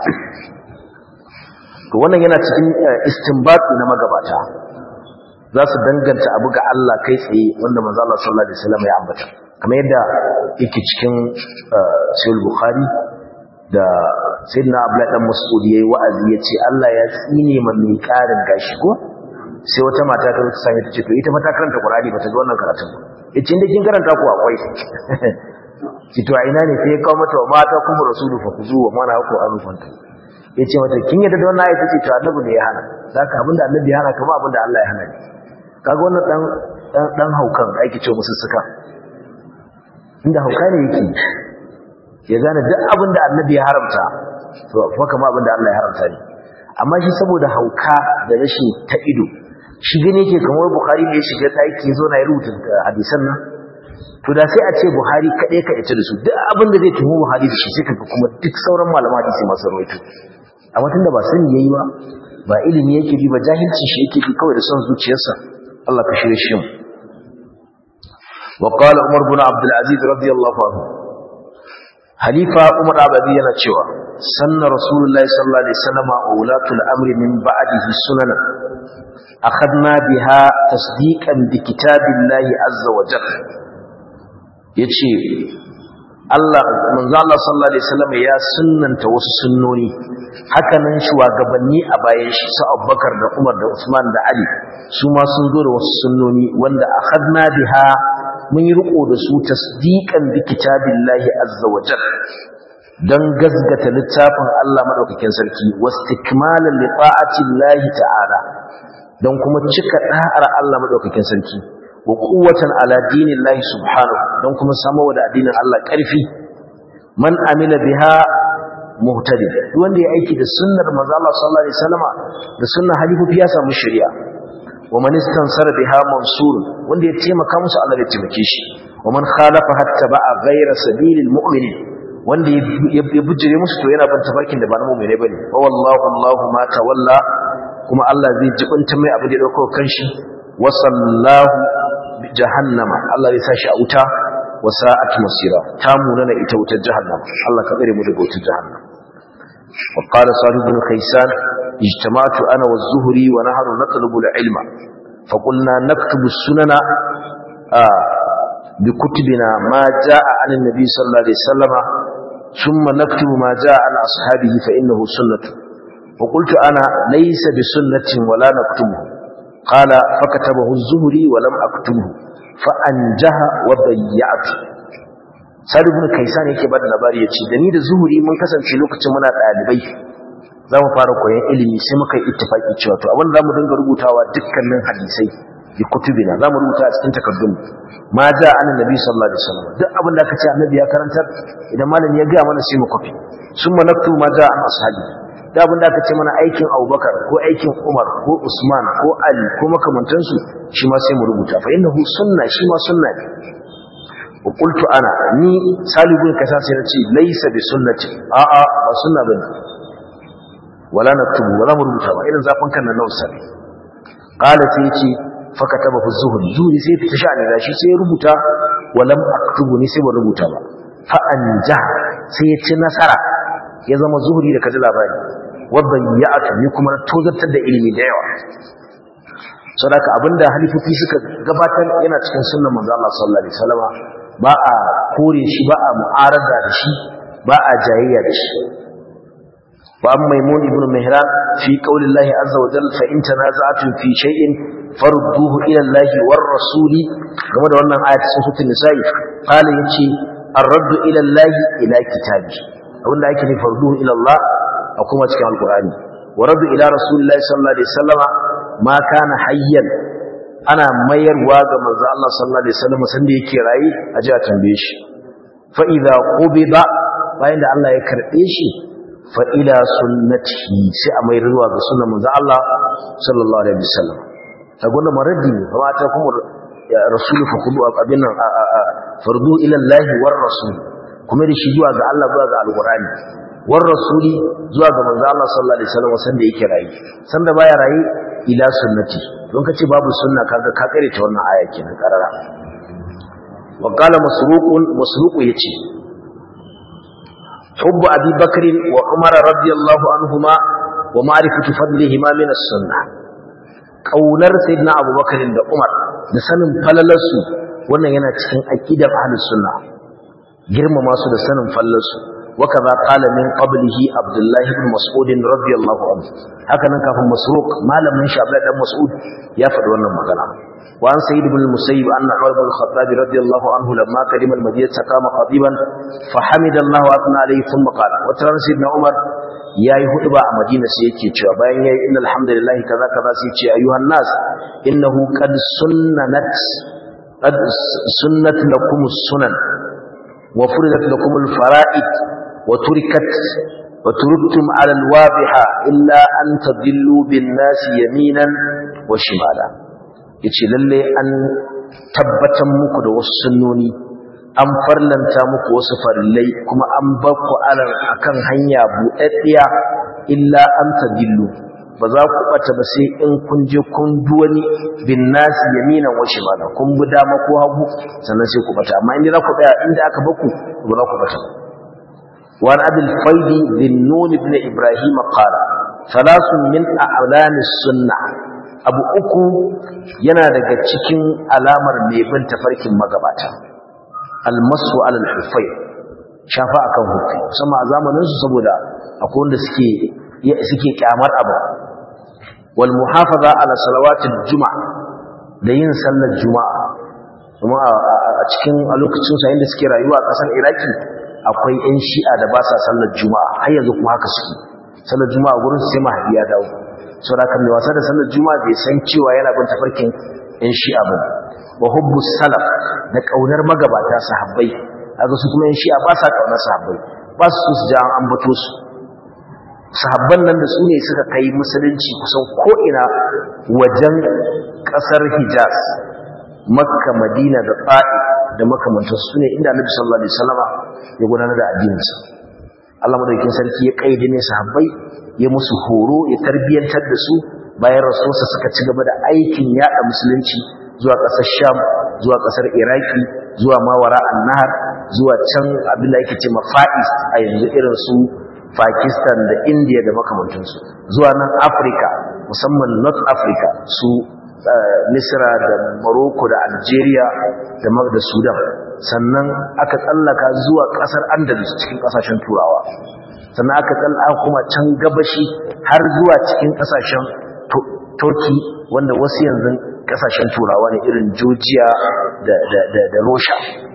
to wannan yana cikin istinbati na magabata za su danganta abu ga Allah kai tsaye wanda manzo Allah sallallahu alaihi wasallam ya ambata kamar yadda yake cikin sahih bukhari da sayyidina abdullah dan mas'ud yayi wa'azi yace Allah ya tsine man mai karin gashi ko sai wata mata ta wuce sami ta ce to ita fa ta karanta qur'ani ba ta ga wannan karatun ba yace inda kin karanta ku akwai ki to a ina ne sai ya kawo mata wa mata kuma rasulu fa kuzu wa mana ku arufanta ya ce mata kin yadda da wannan ayat ce to annabi ne ya hana zaka abinda annabi ya hana kuma abinda Allah ya hana ne kaga wannan dan dan dan haukan da ake ce musu suka inda hauka ne yake ya gane duk abinda annabi ya haramta to fa kama abinda Allah ya haramta ne amma shi saboda hauka da rashin ta ido shi gane yake kamar Bukhari ne ya shiga daki zo na rubuta hadisan nan to da sai a ce Buhari kaɗai ka ita da su duk abin da zai tuhu Buhari da shi sai kaga kuma duk sauran malama hadisi masu rawaito amma tunda ba sani yayi ba ba ilimi yake bi ba jahilci shi yake bi kawai da son zuciyarsa Allah ka shirye shi wa qala Umar bin Abdul Aziz radiyallahu anhu Halifa Umar Abadi yana cewa sanna Rasulullahi sallallahu alaihi wasallam wa ulatul amri min ba'dihi sunana akhadna biha tasdiqan bi kitabillahi azza wa jalla yace Allah manzo Allah sallallahu alaihi wasallam ya sunnanta wasu sunnoni hakanan shugabanni a bayan shi su Abubakar da Umar da Usman da Ali su ma sun zo da wasu sunnoni wanda akhadna biha mun yi riko da su tasdiqan bi kitabillahi azza wa jalla dan gazgata littafin Allah madaukakin sarki wastikmalan li ta'atillahi ta'ala dan kuma cika da'ar Allah madaukakin sarki wa quwwatan ala dinillahi subhanahu dan kuma samu da addinin Allah karfi man amila biha muhtadi wanda ya aiki da sunnar manzo Allah sallallahu alaihi wasallama da sunnar halifu ya samu shari'a wa man istansara biha mansur wanda ya taimaka musu Allah ya taimake shi wa man khalafa hatta ba'a ghayra sabilil mu'minin wanda ya bujire musu to yana ban tafarkin da ba na mu'mine bane wa wallahu Allahu ma tawalla kuma Allah zai jibinta mai abu da ya dauko kanshi wa sallahu jahannama Allah zai sa shi a wuta wa sa'at masira ta munana ita wutar jahannama Allah ka tsare mu daga wutar jahannama wa qala salih bin kaysan ijtama'tu ana wa zuhri wa nahru natlubu al-ilma fa qulna naktubu sunana bi kutubina ma jaa an an-nabi sallallahu alaihi wasallama thumma naktubu ma jaa an ashabihi fa innahu sunnatu wa qultu ana laysa bi sunnatin wala naktubuhu قال فكتبه الزهري ولم أكتبه فأنجه وضيعت Sa'id ibn Kaysan yake bada labari yace da ni da Zuhuri mun kasance lokacin muna dalibai za mu fara koyon ilimi sai muka yi ittifaki cewa to abin da zamu dinga rubutawa dukkanin hadisai bi kutubina zamu rubuta a cikin takardun ma ja annabi sallallahu alaihi wasallam duk abin da aka ce annabi ya karantar idan malami ya ga mana sai mu kofi summa naktu ma ja an ashabi da abin da aka ce mana aikin Abubakar ko aikin Umar ko Usman ko Ali ko makamantansu shi ma sai mu rubuta fa innahu sunna shi ma sunna ne وقلت انا ni salibun kasa sai nace laysa bi sunnati a a ba sunna bane wala naktubu wala rubuta ba irin zafin kan nan nausa qala sai yace fa kataba fi zuhri zuhri sai fita sha'ani da shi sai rubuta walam aktubu ni sai ba rubuta ba fa anja sai ya ci nasara ya zama zuhri da kaji labari wadda ya'atu ni kuma tozartar da ilimi da yawa sadaka abinda halifofi suka gabatar yana cikin sunnan manzo Allah sallallahu alaihi wasallam ba a kore shi ba a mu'arada da shi ba a jayayya da shi wa amma maimun ibn mihran fi qawli Allah azza wa jalla fa in tanaza'tum fi shay'in farudduhu ila Allah war rasuli game da wannan ayat cikin suratul nisa'i qala yace ar-raddu ila Allah ila kitabi abinda ake nufi farduhu ila Allah a kuma cikin alqur'ani wa raddu ila rasulillahi sallallahu alaihi wasallama ma kana hayyan ana mayarwa ga manzo Allah sallallahu alaihi wasallam sanda yake rayi a ji a tambaye shi fa idza qubida bayan da Allah ya karbe shi fa ila sunnatihi sai a mayar zuwa ga sunnar manzo Allah sallallahu alaihi wasallam saboda maradi ne kuma ta kuma rasulu fa kudu abin nan fardu ila Allah war rasul kuma da shi zuwa ga Allah zuwa ga alqur'ani war rasuli zuwa ga manzo Allah sallallahu alaihi wasallam sanda yake rayi sanda baya rayi ila sunnati don kace babu sunna kaga ka kare ta wannan aya kenan karara wa qala masruqun masruq yace hubbu abi bakr wa umar radiyallahu anhuma wa ma'rifatu fadlihima min as-sunnah kaunar sayyidina abubakar da umar da sanin falalarsu wannan yana cikin aqidar ahlus sunna girmama su da sanin falalarsu وكذا قال من قبله عبد الله بن مسعود رضي الله عنه هكذا كان مسروق ما لم ينشا عبد الله بن مسعود يا فد wannan magana وعن سيد بن المسيب أن عمر بن الخطاب رضي الله عنه لما قدم المدينة قام خطيبا فحمد الله وأثنى عليه ثم قال وترى سيدنا عمر يا يهود با مدينة سيكي cewa bayan yayi innal hamdalillah kaza kaza sai ce ayyuhan nas innahu qad sunnat qad sunnat lakum sunan wa furidat lakum al-fara'id وتركت وتركتم على الواضحة إلا أن تضلوا بالناس يمينا وشمالا yace lalle an tabbatar muku da wasu sunnoni an farlanta muku wasu farillai kuma an bar ku alan akan hanya buɗaɗɗiya illa an tadillu ba za ku bata ba sai in kun je kun duwani bin nasi yaminan wa shimala kun bi dama ko hagu sannan sai ku bata amma inda za ku tsaya inda aka baku ba za ku bata ba وعن أبي الفيض ذي النون بن إبراهيم قال ثلاث من أعلام السنة أبو أكو ينادك تشكين ألامر ميبن تفرك مغباتا المسو على الحفير شافاء كان هكي سمع زامن ننسو سبودا أقول لسكي سكي كامر أبو والمحافظة على صلوات الجمعة لين صلى الجمعة kuma a cikin a lokacin sa inda suke rayuwa a ƙasar Iraki akwai 'yan shi'a da ba sa sallar juma'a har yanzu kuma haka suke sallar juma'a gurin sai mahadi ya dawo sau da kan mai wasa da sallar juma'a bai san cewa yana bin tafarkin 'yan shi'a ba wa hubbu salaf da ƙaunar magabata sahabbai kaga su kuma 'yan shi'a ba sa ƙaunar sahabbai ba su so su ji an ambato su sahabban nan da su ne suka kai musulunci kusan ko'ina wajen ƙasar hijaz makka madina da ta'i da makamantar su ne inda annabi sallallahu alaihi wasallama ya gudanar da addininsa Allah madaukakin sarki ya kaide ne sahabbai ya musu horo ya tarbiyantar da su bayan rasulsa suka ci gaba da aikin yada musulunci zuwa ƙasar Sham zuwa ƙasar Iraki zuwa Mawara an-Nahar zuwa can abin da yake ce Fa'is a yanzu irin su Pakistan da India da makamantansu zuwa nan Africa musamman North Africa su Misra da Morocco da Algeria da da Sudan sannan aka tsallaka zuwa kasar Andalus cikin kasashen Turawa sannan aka tsallaka kuma can gabashi har zuwa cikin kasashen Turkey wanda wasu yanzu kasashen Turawa ne irin Georgia da da da, da Russia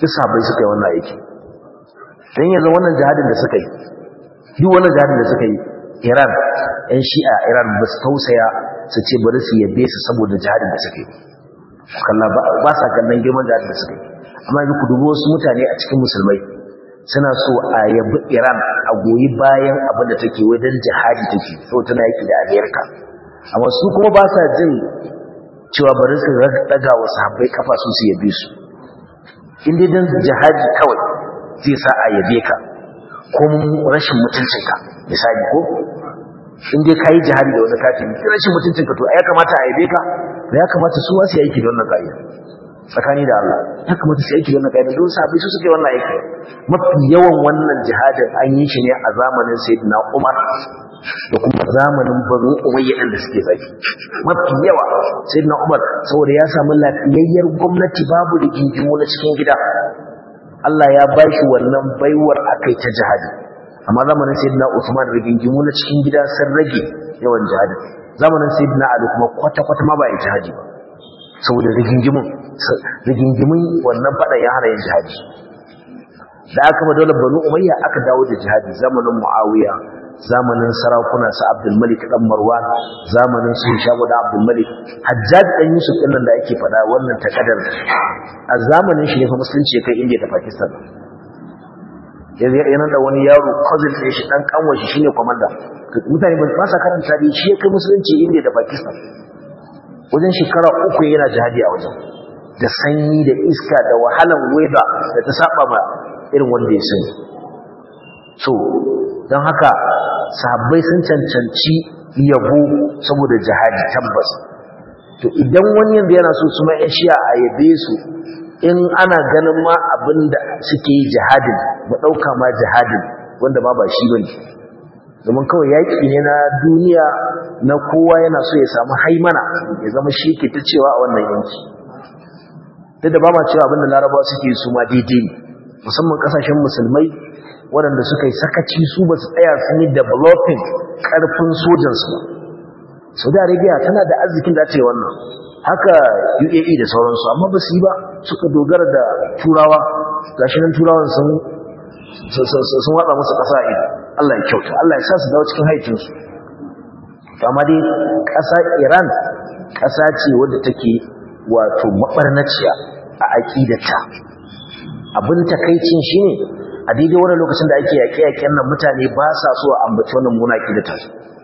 duk sahabbai suka yi wannan aiki dan yanzu wannan jihadin da suka yi duk wannan jihadin da suka yi Iran ‘yan shi'a Iran ba su tausaya su ce bari su yabe su saboda jihadin da suka yi kalla ba sa kallon girman jihadin da suka yi amma yanzu ku dubi wasu mutane a cikin musulmai suna so a yabi Iran a goyi bayan abin da take wajen jihadi take saboda tana yaki da Amerika amma su kuma ba sa jin cewa bari su daga wa sahabbai kafa su su yabe su in dai dan jihadi kawai zai sa a yabe ka ko rashin mutuncinka misali ko in dai kayi jihadi da wani kafiri rashin mutuncinka to ya kamata a yabe ka to ya kamata su wasu aiki da wannan ka'ida tsakani da Allah ya kamata su aiki da wannan ka'ida don sahabbai su suke wannan aiki mafi yawan wannan jihadin an yi shi ne a zamanin sayyidina Umar da kuma zamanin banu umayya da suke zaki mafi yawa sayyidina Umar saboda ya samu lafiyayyar gwamnati babu rigingimu na cikin gida Allah ya ba shi wannan baiwar akai ta jihadi amma zamanin sayyidina Uthman rigingimu na cikin gida sun rage yawan jihadi zamanin sayyidina Ali kuma kwata-kwata ma ba yi jihadi ba saboda rigingimun rigingimun wannan fada ya hana yin jihadi da aka ba dole banu umayya aka dawo da jihadi zamanin muawiya zamanin sarakuna su abdul malik dan marwan zamanin su shago da abdul malik hajjaj dan yusuf din nan da ake fada wannan takadar a zamanin shi ne fa musulunci ya kai india da pakistan yanzu yana da wani yaro cousin ɗin shi dan kanwa shi shine komanda mutane ba sa karanta da shi ya kai musulunci india da pakistan wajen shekara uku yana jihadi a wajen da sanyi da iska da wahalan weather da ta saba ma irin wanda ya sani so don haka sahabbai sun cancanci yabo saboda jihadi tabbas to idan wani yanzu yana so su ma'yan shiya a yabe su in ana ganin ma abin da suke yi jihadin mu ɗauka ma jihadin wanda ma ba shi bane domin kawai yaƙi ne na duniya na kowa yana so ya samu haimana ya zama shi ke ta cewa a wannan yanki duk da ba ma cewa abin da larabawa suke su ma daidai ne musamman ƙasashen musulmai waɗanda suka yi sakaci su ba su tsaya sun yi developing ƙarfin sojansu ba saudi arabia tana da arzikin da ce wannan haka uae da sauransu amma ba su yi ba suka dogara da turawa gashi nan turawan sun sun watsa musu ƙasa a ido allah ya kyauta allah ya sa su dawo cikin haicinsu amma dai ƙasa iran ƙasa ce wadda take wato maɓarnaciya a aƙidata abin takaicin shi ne a daidai wani lokacin da ake yaƙe-yaƙen nan mutane ba sa so a ambaci wannan muna aƙidata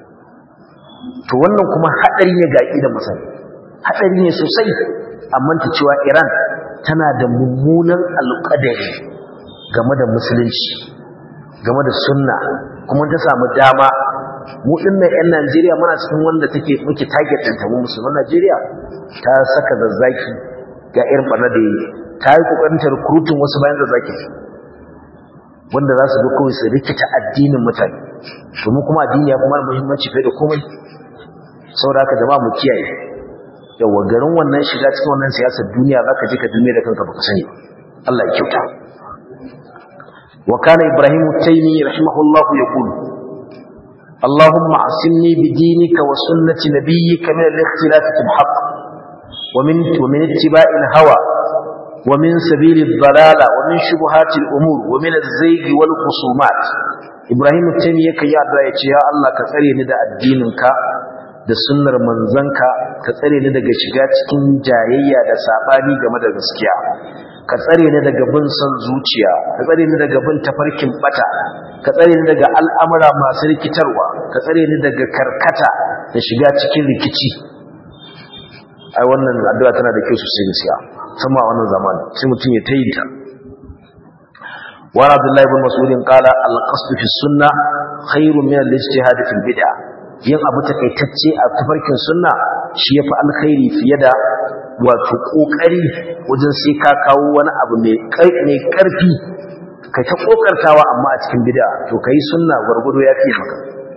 to wannan kuma haɗari ne ga aƙidar mutane haɗari ne sosai amma ta cewa iran tana da mummunan alƙadari game da musulunci game da sunna kuma ta samu dama mu dinnan yan Najeriya muna cikin wanda take muke target din ta mu musulman Najeriya ta saka zazzaki ga irin barna da ta yi kokarin ta recruiting wasu bayan zazzaki wanda za su ga kawai su rikita addinin mutane to mu kuma addini ya kuma muhimmanci fiye da komai saboda haka jama'a mu kiyaye yawa garin wannan shiga cikin wannan siyasar duniya zaka je ka duniya da kanka baka sani Allah ya kyauta wa kana ibrahim taymi rahimahullahu yaqulu اللهم اعصمني بدينك وسنة نبيك من الاختلاف في الحق ومن, ومن اتباع الهوى ومن سبيل الضلالة ومن شبهات الأمور ومن الزيغ والخصومات إبراهيم التيمية كي يدعي يا الله كثري ندى الدينك da sunnar manzanka ka tsare ni daga shiga cikin jayayya da sabani game da gaskiya ka tsare ni daga bin son zuciya ka tsare ni daga bin tafarkin bata ka tsare ni daga al'amura masu rikitarwa ka tsare ni daga karkata da shiga cikin rikici ai wannan addu'a tana da kyau sosai gaskiya sama wannan zamani sai mutum ya tayi ta wa Abdullah ibn Mas'ud qala al-qasd fi sunnah khairun min al-ijtihad fi bid'ah yin abu takaitacce a tafarkin sunna shi yafi alkhairi fiye da wato kokari wajen sai ka kawo wani abu mai mai karfi ka ta kokartawa amma a cikin bid'a to kai sunna gurgudo yafi maka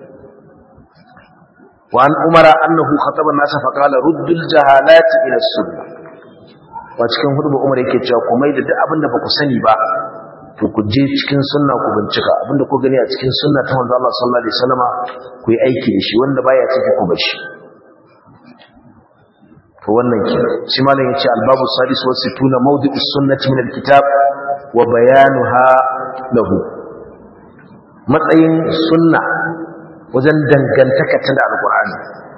wa an umara annahu khataba an-nas fa qala ruddul jahalati ila sunnah wa cikin hudu umar yake cewa ku mai da duk abinda ba ku sani ba to ku je cikin sunna ku bincika abinda ku gani a cikin sunna ta manzo Allah sallallahu alaihi wasallama ku yi aiki da shi wanda baya ciki ku bashi to wannan ke shi malam yace albabu sadis wa situna mawdi'us sunnati min alkitab wa bayanuha lahu matsayin sunna wajen dangantaka ta da alqur'ani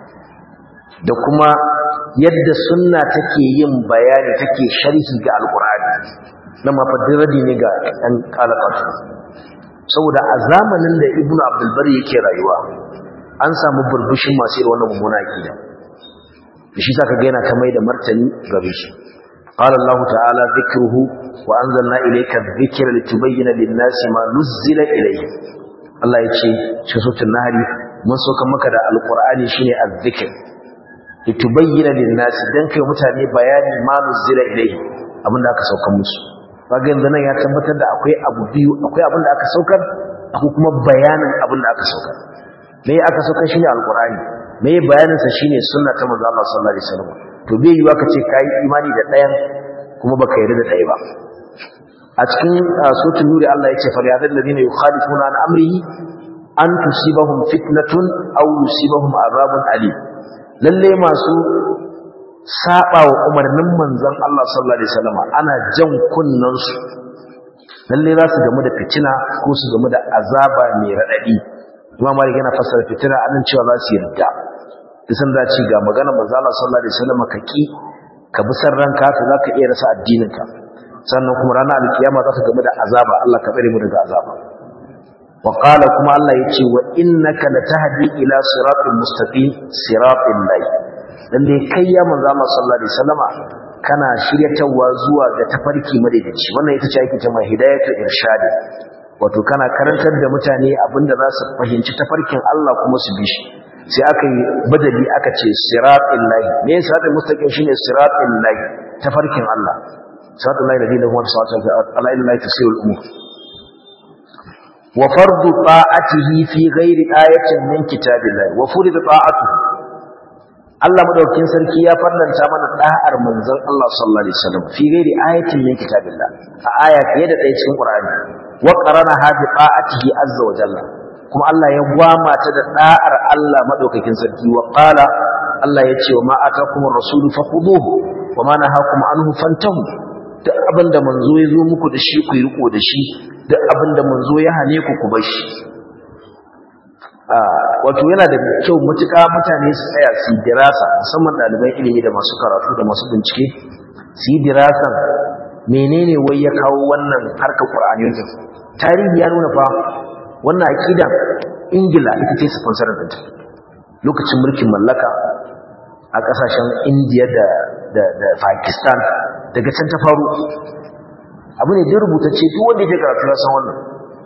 da kuma yadda sunna take yin bayani take sharhi ga alqur'ani na mafadiradi ne ga ɗan kalakatu saboda a zamanin da ibnu abdul bari yake rayuwa an samu burbushin masu irin wannan mummuna akida da shi saka ga yana ta mai da martani gare shi قال الله تعالى ذكره وأنزلنا إليك الذكر لتبين للناس ما نزل إليه الله يتشي شسوة النهر من سوك مكة القرآن شيني الذكر لتبين للناس دنك ومتاني بيان ما نزل إليه abin da aka saukar musu kaga yanzu nan ya tabbatar da akwai abu biyu akwai abin da aka saukar akwai kuma bayanin abin da aka saukar me aka saukar shine alqur'ani me bayanin sa shine sunna ta manzo Allah sallallahu alaihi wasallam to bai yiwa kace kai imani da ɗayan kuma baka yarda da ɗaya ba a cikin suratul nuri Allah ya ce fa ya alladhina yukhalifuna an amrihi an tusibahum fitnatun aw yusibahum azabun alim lalle masu saba wa umarnin manzon Allah sallallahu alaihi wasallam ana jan kunnan su lalle za su gamu da fitina ko su gamu da azaba mai radadi Imam Malik yana fassara fitina anan cewa za su yarda isan da ci ga magana manzo Allah sallallahu alaihi wasallam ka ki ka bi san ranka to zaka iya rasa addininka sannan kuma ranar alkiyama za ka gamu da azaba Allah ka tsare mu daga azaba wa qala kuma Allah yace wa innaka latahdi ila siratal mustaqim siratal lahi lalle kai ya manzo Allah sallallahu alaihi wasallama kana shiryatawa zuwa ga tafarki madaidaici wannan ita ce ake cewa hidayatu irshadi wato kana karantar da mutane abinda za su fahimci tafarkin Allah kuma su bi shi sai aka yi badali aka ce siratal lahi me siratal mustaqim shine siratal lahi tafarkin Allah siratal lahi ladina huwa siratal ala ilahi tasirul umur wa fardu ta'atihi fi ghairi ayatin min kitabillah wa furida ta'atuhu Allah madaukakin sarki ya farlanta mana da'ar manzon Allah sallallahu alaihi wasallam fi ghairi ayatin min kitabillah a aya fiye da ɗaya cikin Qur'ani wa qarana hadi ta'atihi azza wa jalla kuma Allah ya gwama ta da da'ar Allah madaukakin sarki wa qala Allah ya ce wa ma atakumur rasulu fakhuduhu wa ma nahakum anhu fantahu duk abinda manzo ya zo muku da shi ku yi riko da shi duk abinda manzo ya hane ku ku bar shi wato yana da kyau mutuka mutane su tsaya su yi dirasa musamman ɗaliban ilimi da masu karatu da masu bincike su yi dirasan menene wai ya kawo wannan harkar ƙur'ani tarihi ya nuna fa wannan aƙida ingila ita ce sponsorin ɗinta lokacin mulkin mallaka a ƙasashen indiya da pakistan daga can ta faru abu ne da rubutacce duk wanda ya karatu ya san wannan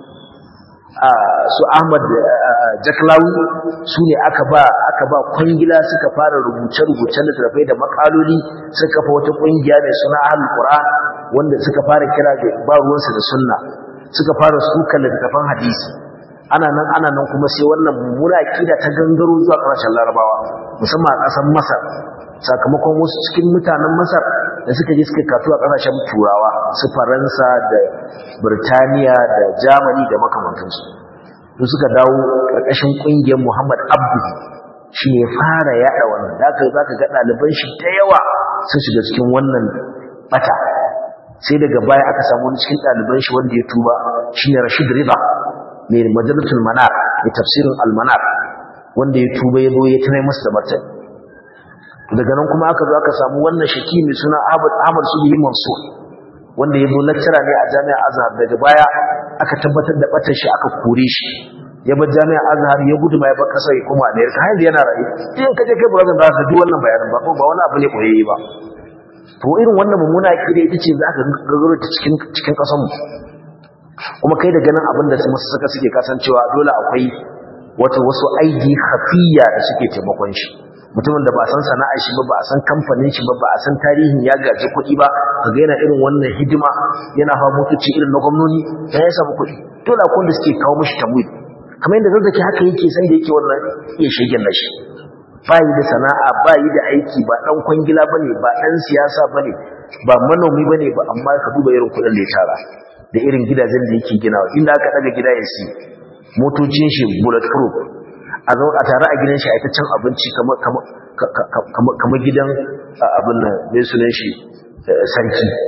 su ahmad jaklawi su ne aka ba aka ba kwangila suka fara rubuce-rubucen littattafai da makaloli suka kafa wata kungiya mai suna ahlul qur'an wanda suka fara kira da ba ruwansu da sunna suka fara sukan littattafan hadisi ana nan ana nan kuma sai wannan mummuna akida ta gangaro zuwa ƙasashen larabawa musamman a ƙasar masar sakamakon wasu cikin mutanen masar da suka je suka katu a ƙasashen turawa su faransa da birtaniya da germany da makamantansu su suka dawo ƙarƙashin ƙungiyar muhammad abdu shi ne fara yaɗa wannan da aka za ka ga ɗaliban shi da yawa sun shiga cikin wannan bata sai daga baya aka samu wani cikin ɗaliban shi wanda ya tuba shi ne rashid riba mai majalatul manar mai tafsirin almanar wanda ya tuba ya zo ya tunai masa da martani daga nan kuma aka zo aka samu wannan shaki mai suna Ahmad Ahmad Subihi Mansur wanda ya zo lecturer ne a Jami'ar Azhar daga baya aka tabbatar da batar shi aka kore shi ya bar Jami'ar Azhar ya gudu mai bar kasar ya koma America har yana rayu in ka je kai brother ba ka duk wannan bayanin ba ba wani abu ne koyayye ba to irin wannan mummuna akida ita ce za ka gagaro ta cikin cikin kasar mu kuma kai da ganin abin da su masu saka suke kasancewa dole akwai wata wasu aidi khafiyya da suke taimakon shi mutumin da ba san sana'ar shi ba ba a san kamfanin shi ba ba a san tarihin ya gaji kuɗi ba kaga yana irin wannan hidima yana hawa motoci irin na gwamnoni dan ya samu kuɗi dole akwai wanda suke kawo mishi tamwid kamar yadda zazzaki haka yake san da yake wannan iya shegen nashi ba yi da sana'a ba yi da aiki ba dan kwangila bane ba dan siyasa bane ba manomi bane ba amma ka duba irin kuɗin da ya tara da irin gidajen da yake ginawa inda aka daga gida ya si motocin shi bulletproof a zo a tare a gidan shi a ita cin abinci kamar gidan abin nan mai sunan shi sarki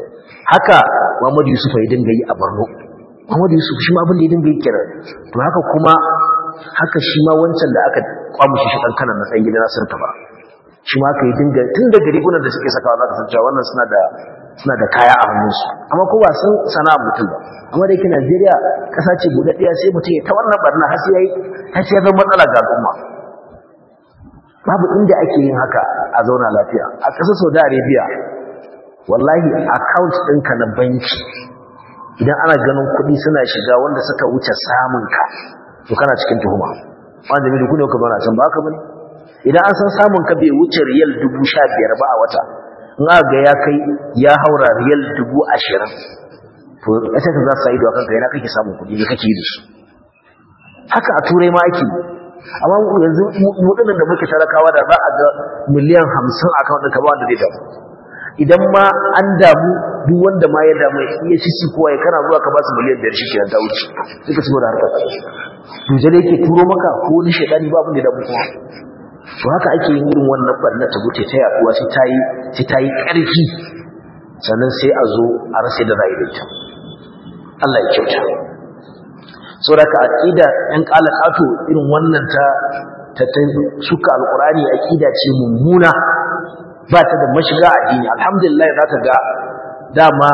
haka Muhammad Yusuf ya dinga yi a Borno Muhammad Yusuf shi ma abin da ya dinga yi kira to haka kuma haka shi ma wancan da aka kwamushi shi dan kanan na dan gidan Nasir ba shi ma aka yi dinga tun da rigunan da suke sakawa za ka san cewa wannan suna da suna da kaya a hannunsu amma ko ba san sana'a mutum ba amma da yake Najeriya kasa ce buɗaɗɗiya sai mutum ya ta wannan barna har sai yayi har sai ya zama matsala ga al'umma babu inda ake yin haka a zauna lafiya a ƙasar Saudi Arabia wallahi account ɗinka na banki idan ana ganin kuɗi suna shiga wanda suka wuce samun ka to kana cikin tuhuma wanda mai duk ne ka bana can ba haka bane idan an san samun ka bai wuce riyal dubu sha biyar ba a wata in aka ga ya kai ya haura riyal dubu ashirin to ita ka za su sa ido a kanka yana kake samun kuɗi ne kake da su haka a turai ma ake amma yanzu mutumin da muke talakawa da za a ga miliyan hamsin a kan ɗinka ba wanda zai damu idan ma an damu duk wanda ma ya damu ya ci si kowa ya kana zuwa ka ba su miliyan biyar shi ke ta wuce sai ka ci da harkar dujal yake turo maka ko wani shaidani ba abin da damu kuma to haka ake yin irin wannan barna ta gute ta yaduwa sai ta yi sai ta yi ƙarfi sannan sai a zo a rasa da ra'ayi da ita Allah ya kyauta so da ka aqida ɗan qalaqato irin wannan ta ta suka alqurani aqida ce mummuna ba ta da mashiga addini alhamdulillah za ta ga dama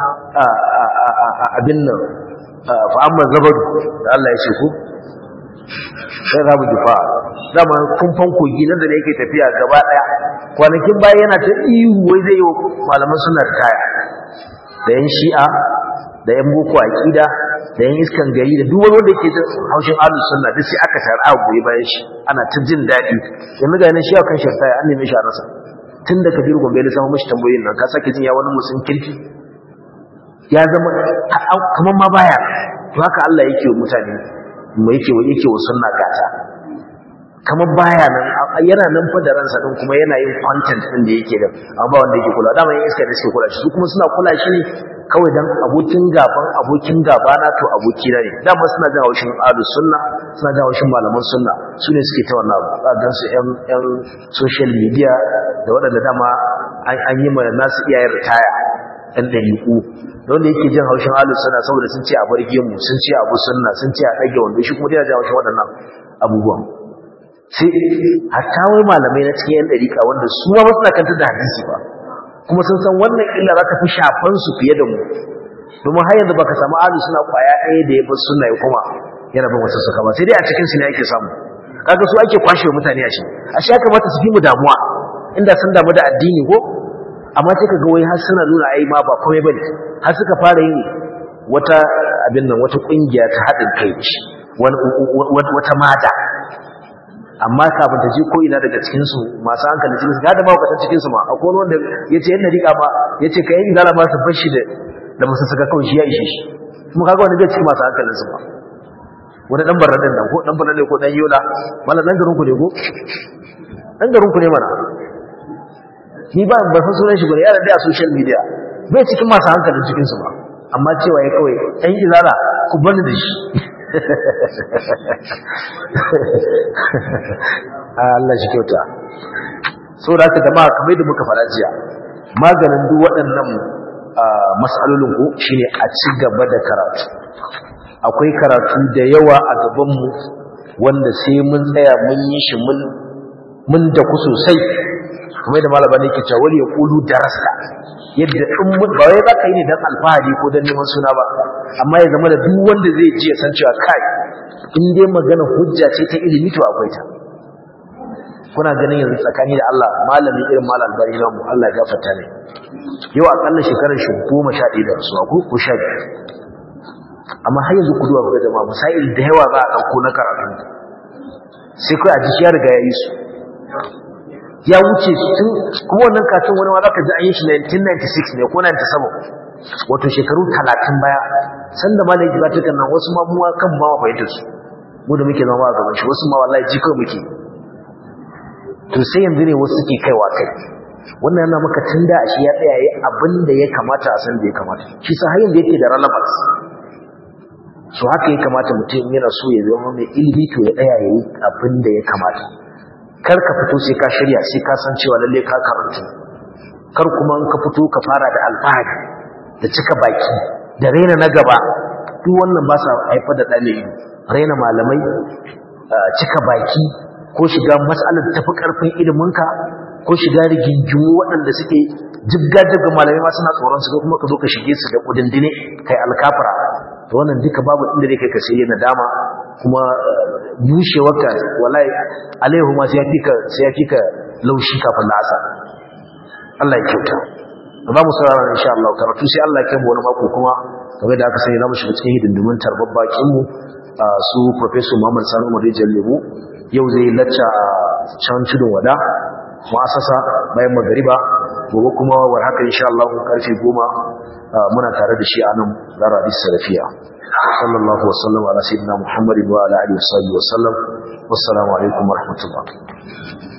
abin nan fa amma zabadu da Allah ya ce ku sai rabu dufa dama kumfan kogi nan da yake tafiya gaba daya kwanakin baya yana ta ihu wai zai yi malaman suna kaya da yan shi'a da yan boko aqida da yan iskan gari da duk wani wanda yake jin haushin ahlus sunna duk sai aka tara a goyi bayan shi ana ta jin daɗi yanzu ga nan shi kan shirta an neme shi a rasa tun da kabiru gombe da samu mashi tambayoyin nan ka sake jin ya wani musun kirki ya zama kamar ma baya to haka Allah yake wa mutane mai yake wa yake wa sunna gata kamar baya nan yana nan fa da ransa din kuma yana yin content din da yake da amma ba wanda yake kula da mai iska da suke kula shi su kuma suna kula shi ne kawai dan abokin gaban abokin gaba na to aboki na ne dama suna jin haushin ahlus sunna suna jin haushin malaman sunna su ne suke ta wannan abu dan su yan yan social media da waɗanda dama an yi mana nasu iyayen ritaya ɗan ɗariƙu da wanda yake jin haushin ahlus sunna saboda sun ce a barge mu sun ce abu sunna sun ce a ɗage wanda shi kuma yana jin haushin waɗannan abubuwan sai hatta wai malamai na cikin yan ɗariƙa wanda su ma suna kantar da hadisi ba kuma sun san wannan illa za ta fi shafan su fiye da mu domin har yanzu baka samu ahlus sunna kwaya ɗaya da ya bar sunna ya kuma yana bin wasu suka ba sai dai a cikin su ne ake samu kaga su ake kwashe mutane a shi a shi ya kamata su fi mu damuwa inda sun damu da addini ko amma sai kaga wai har suna nuna ai ma ba komai bane har suka fara yin wata abin nan wata kungiya ta haɗin kai wata mata amma kafin ta je ko ina daga cikin su masu hankali cikin su ga da mawukatan cikin su ma akwai wani wanda yace yanda rika ma yace kai yin zala ma su bashi da da musu saka kawai shi ya ishe shi kuma kaga wani bai cikin masu hankalin su ba wani dan barna din nan ko dan barna ne ko dan yola mallan dan garin ku ne ko dan garin ku ne mana ni ba ba san sunan shi ba yana da social media bai cikin masu hankalin cikin su ba amma cewa ya kawai ɗan izala ku bani da shi Allah shi kyauta so da haka jama'a kamar da muka fara jiya maganin duk waɗannan mas'alolin ku shine a ci gaba da karatu akwai karatu da yawa a gabanmu wanda sai mun tsaya mun yi shi mun mun da ku sosai kamar da malaba ne ke cewa wani ya kulu darasa yadda in mun ba wai zaka yi ne dan alfahari ko dan neman suna ba amma ya zama da duk wanda zai ji ya san cewa kai in dai magana hujja ce ta ilimi to akwai ta kuna ganin yanzu tsakani da Allah malamin irin malam albari namu Allah ya gafarta ne yau akalla shekarar shi goma sha ɗaya da rasuwa ko ko sha biyu amma har yanzu ku duba ku ga jama'a masail da yawa za a ɗauko na karatu sai kai a ji ya riga ya yi su ya wuce tun kuma wannan katin wani ma za ka ji an yi shi 1996 ne ko 97 wato shekaru 30 baya sanda ma da yake zata nan wasu ma mu kan ma wa fahimtar su mu da muke zama a gaban shi wasu ma wallahi ji kawai muke to sai yanzu ne wasu suke kaiwa kai wannan yana maka tun da shi ya tsaya yi abin da ya kamata a san da ya kamata shi sa har yanzu yake da relevance so haka ya kamata mutum yana so ya zama mai ilimi to ya tsaya ya yi abin da ya kamata kar ka fito sai ka shirya sai ka san cewa lalle ka karantu kar kuma in ka fito ka fara da alfahari da cika baki da raina na gaba duk wannan ba sa haifar da ɗane ido raina malamai cika baki ko shiga matsalar tafi ƙarfin iliminka ko shiga rigingimu waɗanda suke jibga-jibga malamai ma suna tsoron su kuma ka zo ka shige su da kudindine kai alkafara to wannan duka babu inda zai kai ka sai yana dama kuma bushewarka wallahi alaihu ma sai ya fika sai ya fika laushi kafin la'asa Allah ya kyauta za mu saurara insha Allah karatu sai Allah ya kai mu wani mako kuma kamar da aka sani za mu shiga cikin hidindimin tarbar bakin mu su professor Muhammad Sani Umar Rijal Lemu yau zai lacca a can tudun wada mu'asasa bayan magariba gobe kuma war haka insha Allah karfe 10 muna tare da shi a nan zara hadis salafiya sallallahu wa sallam ala sayyidina muhammadin wa ala alihi wa sahbihi wa sallam wassalamu alaikum wa rahmatullah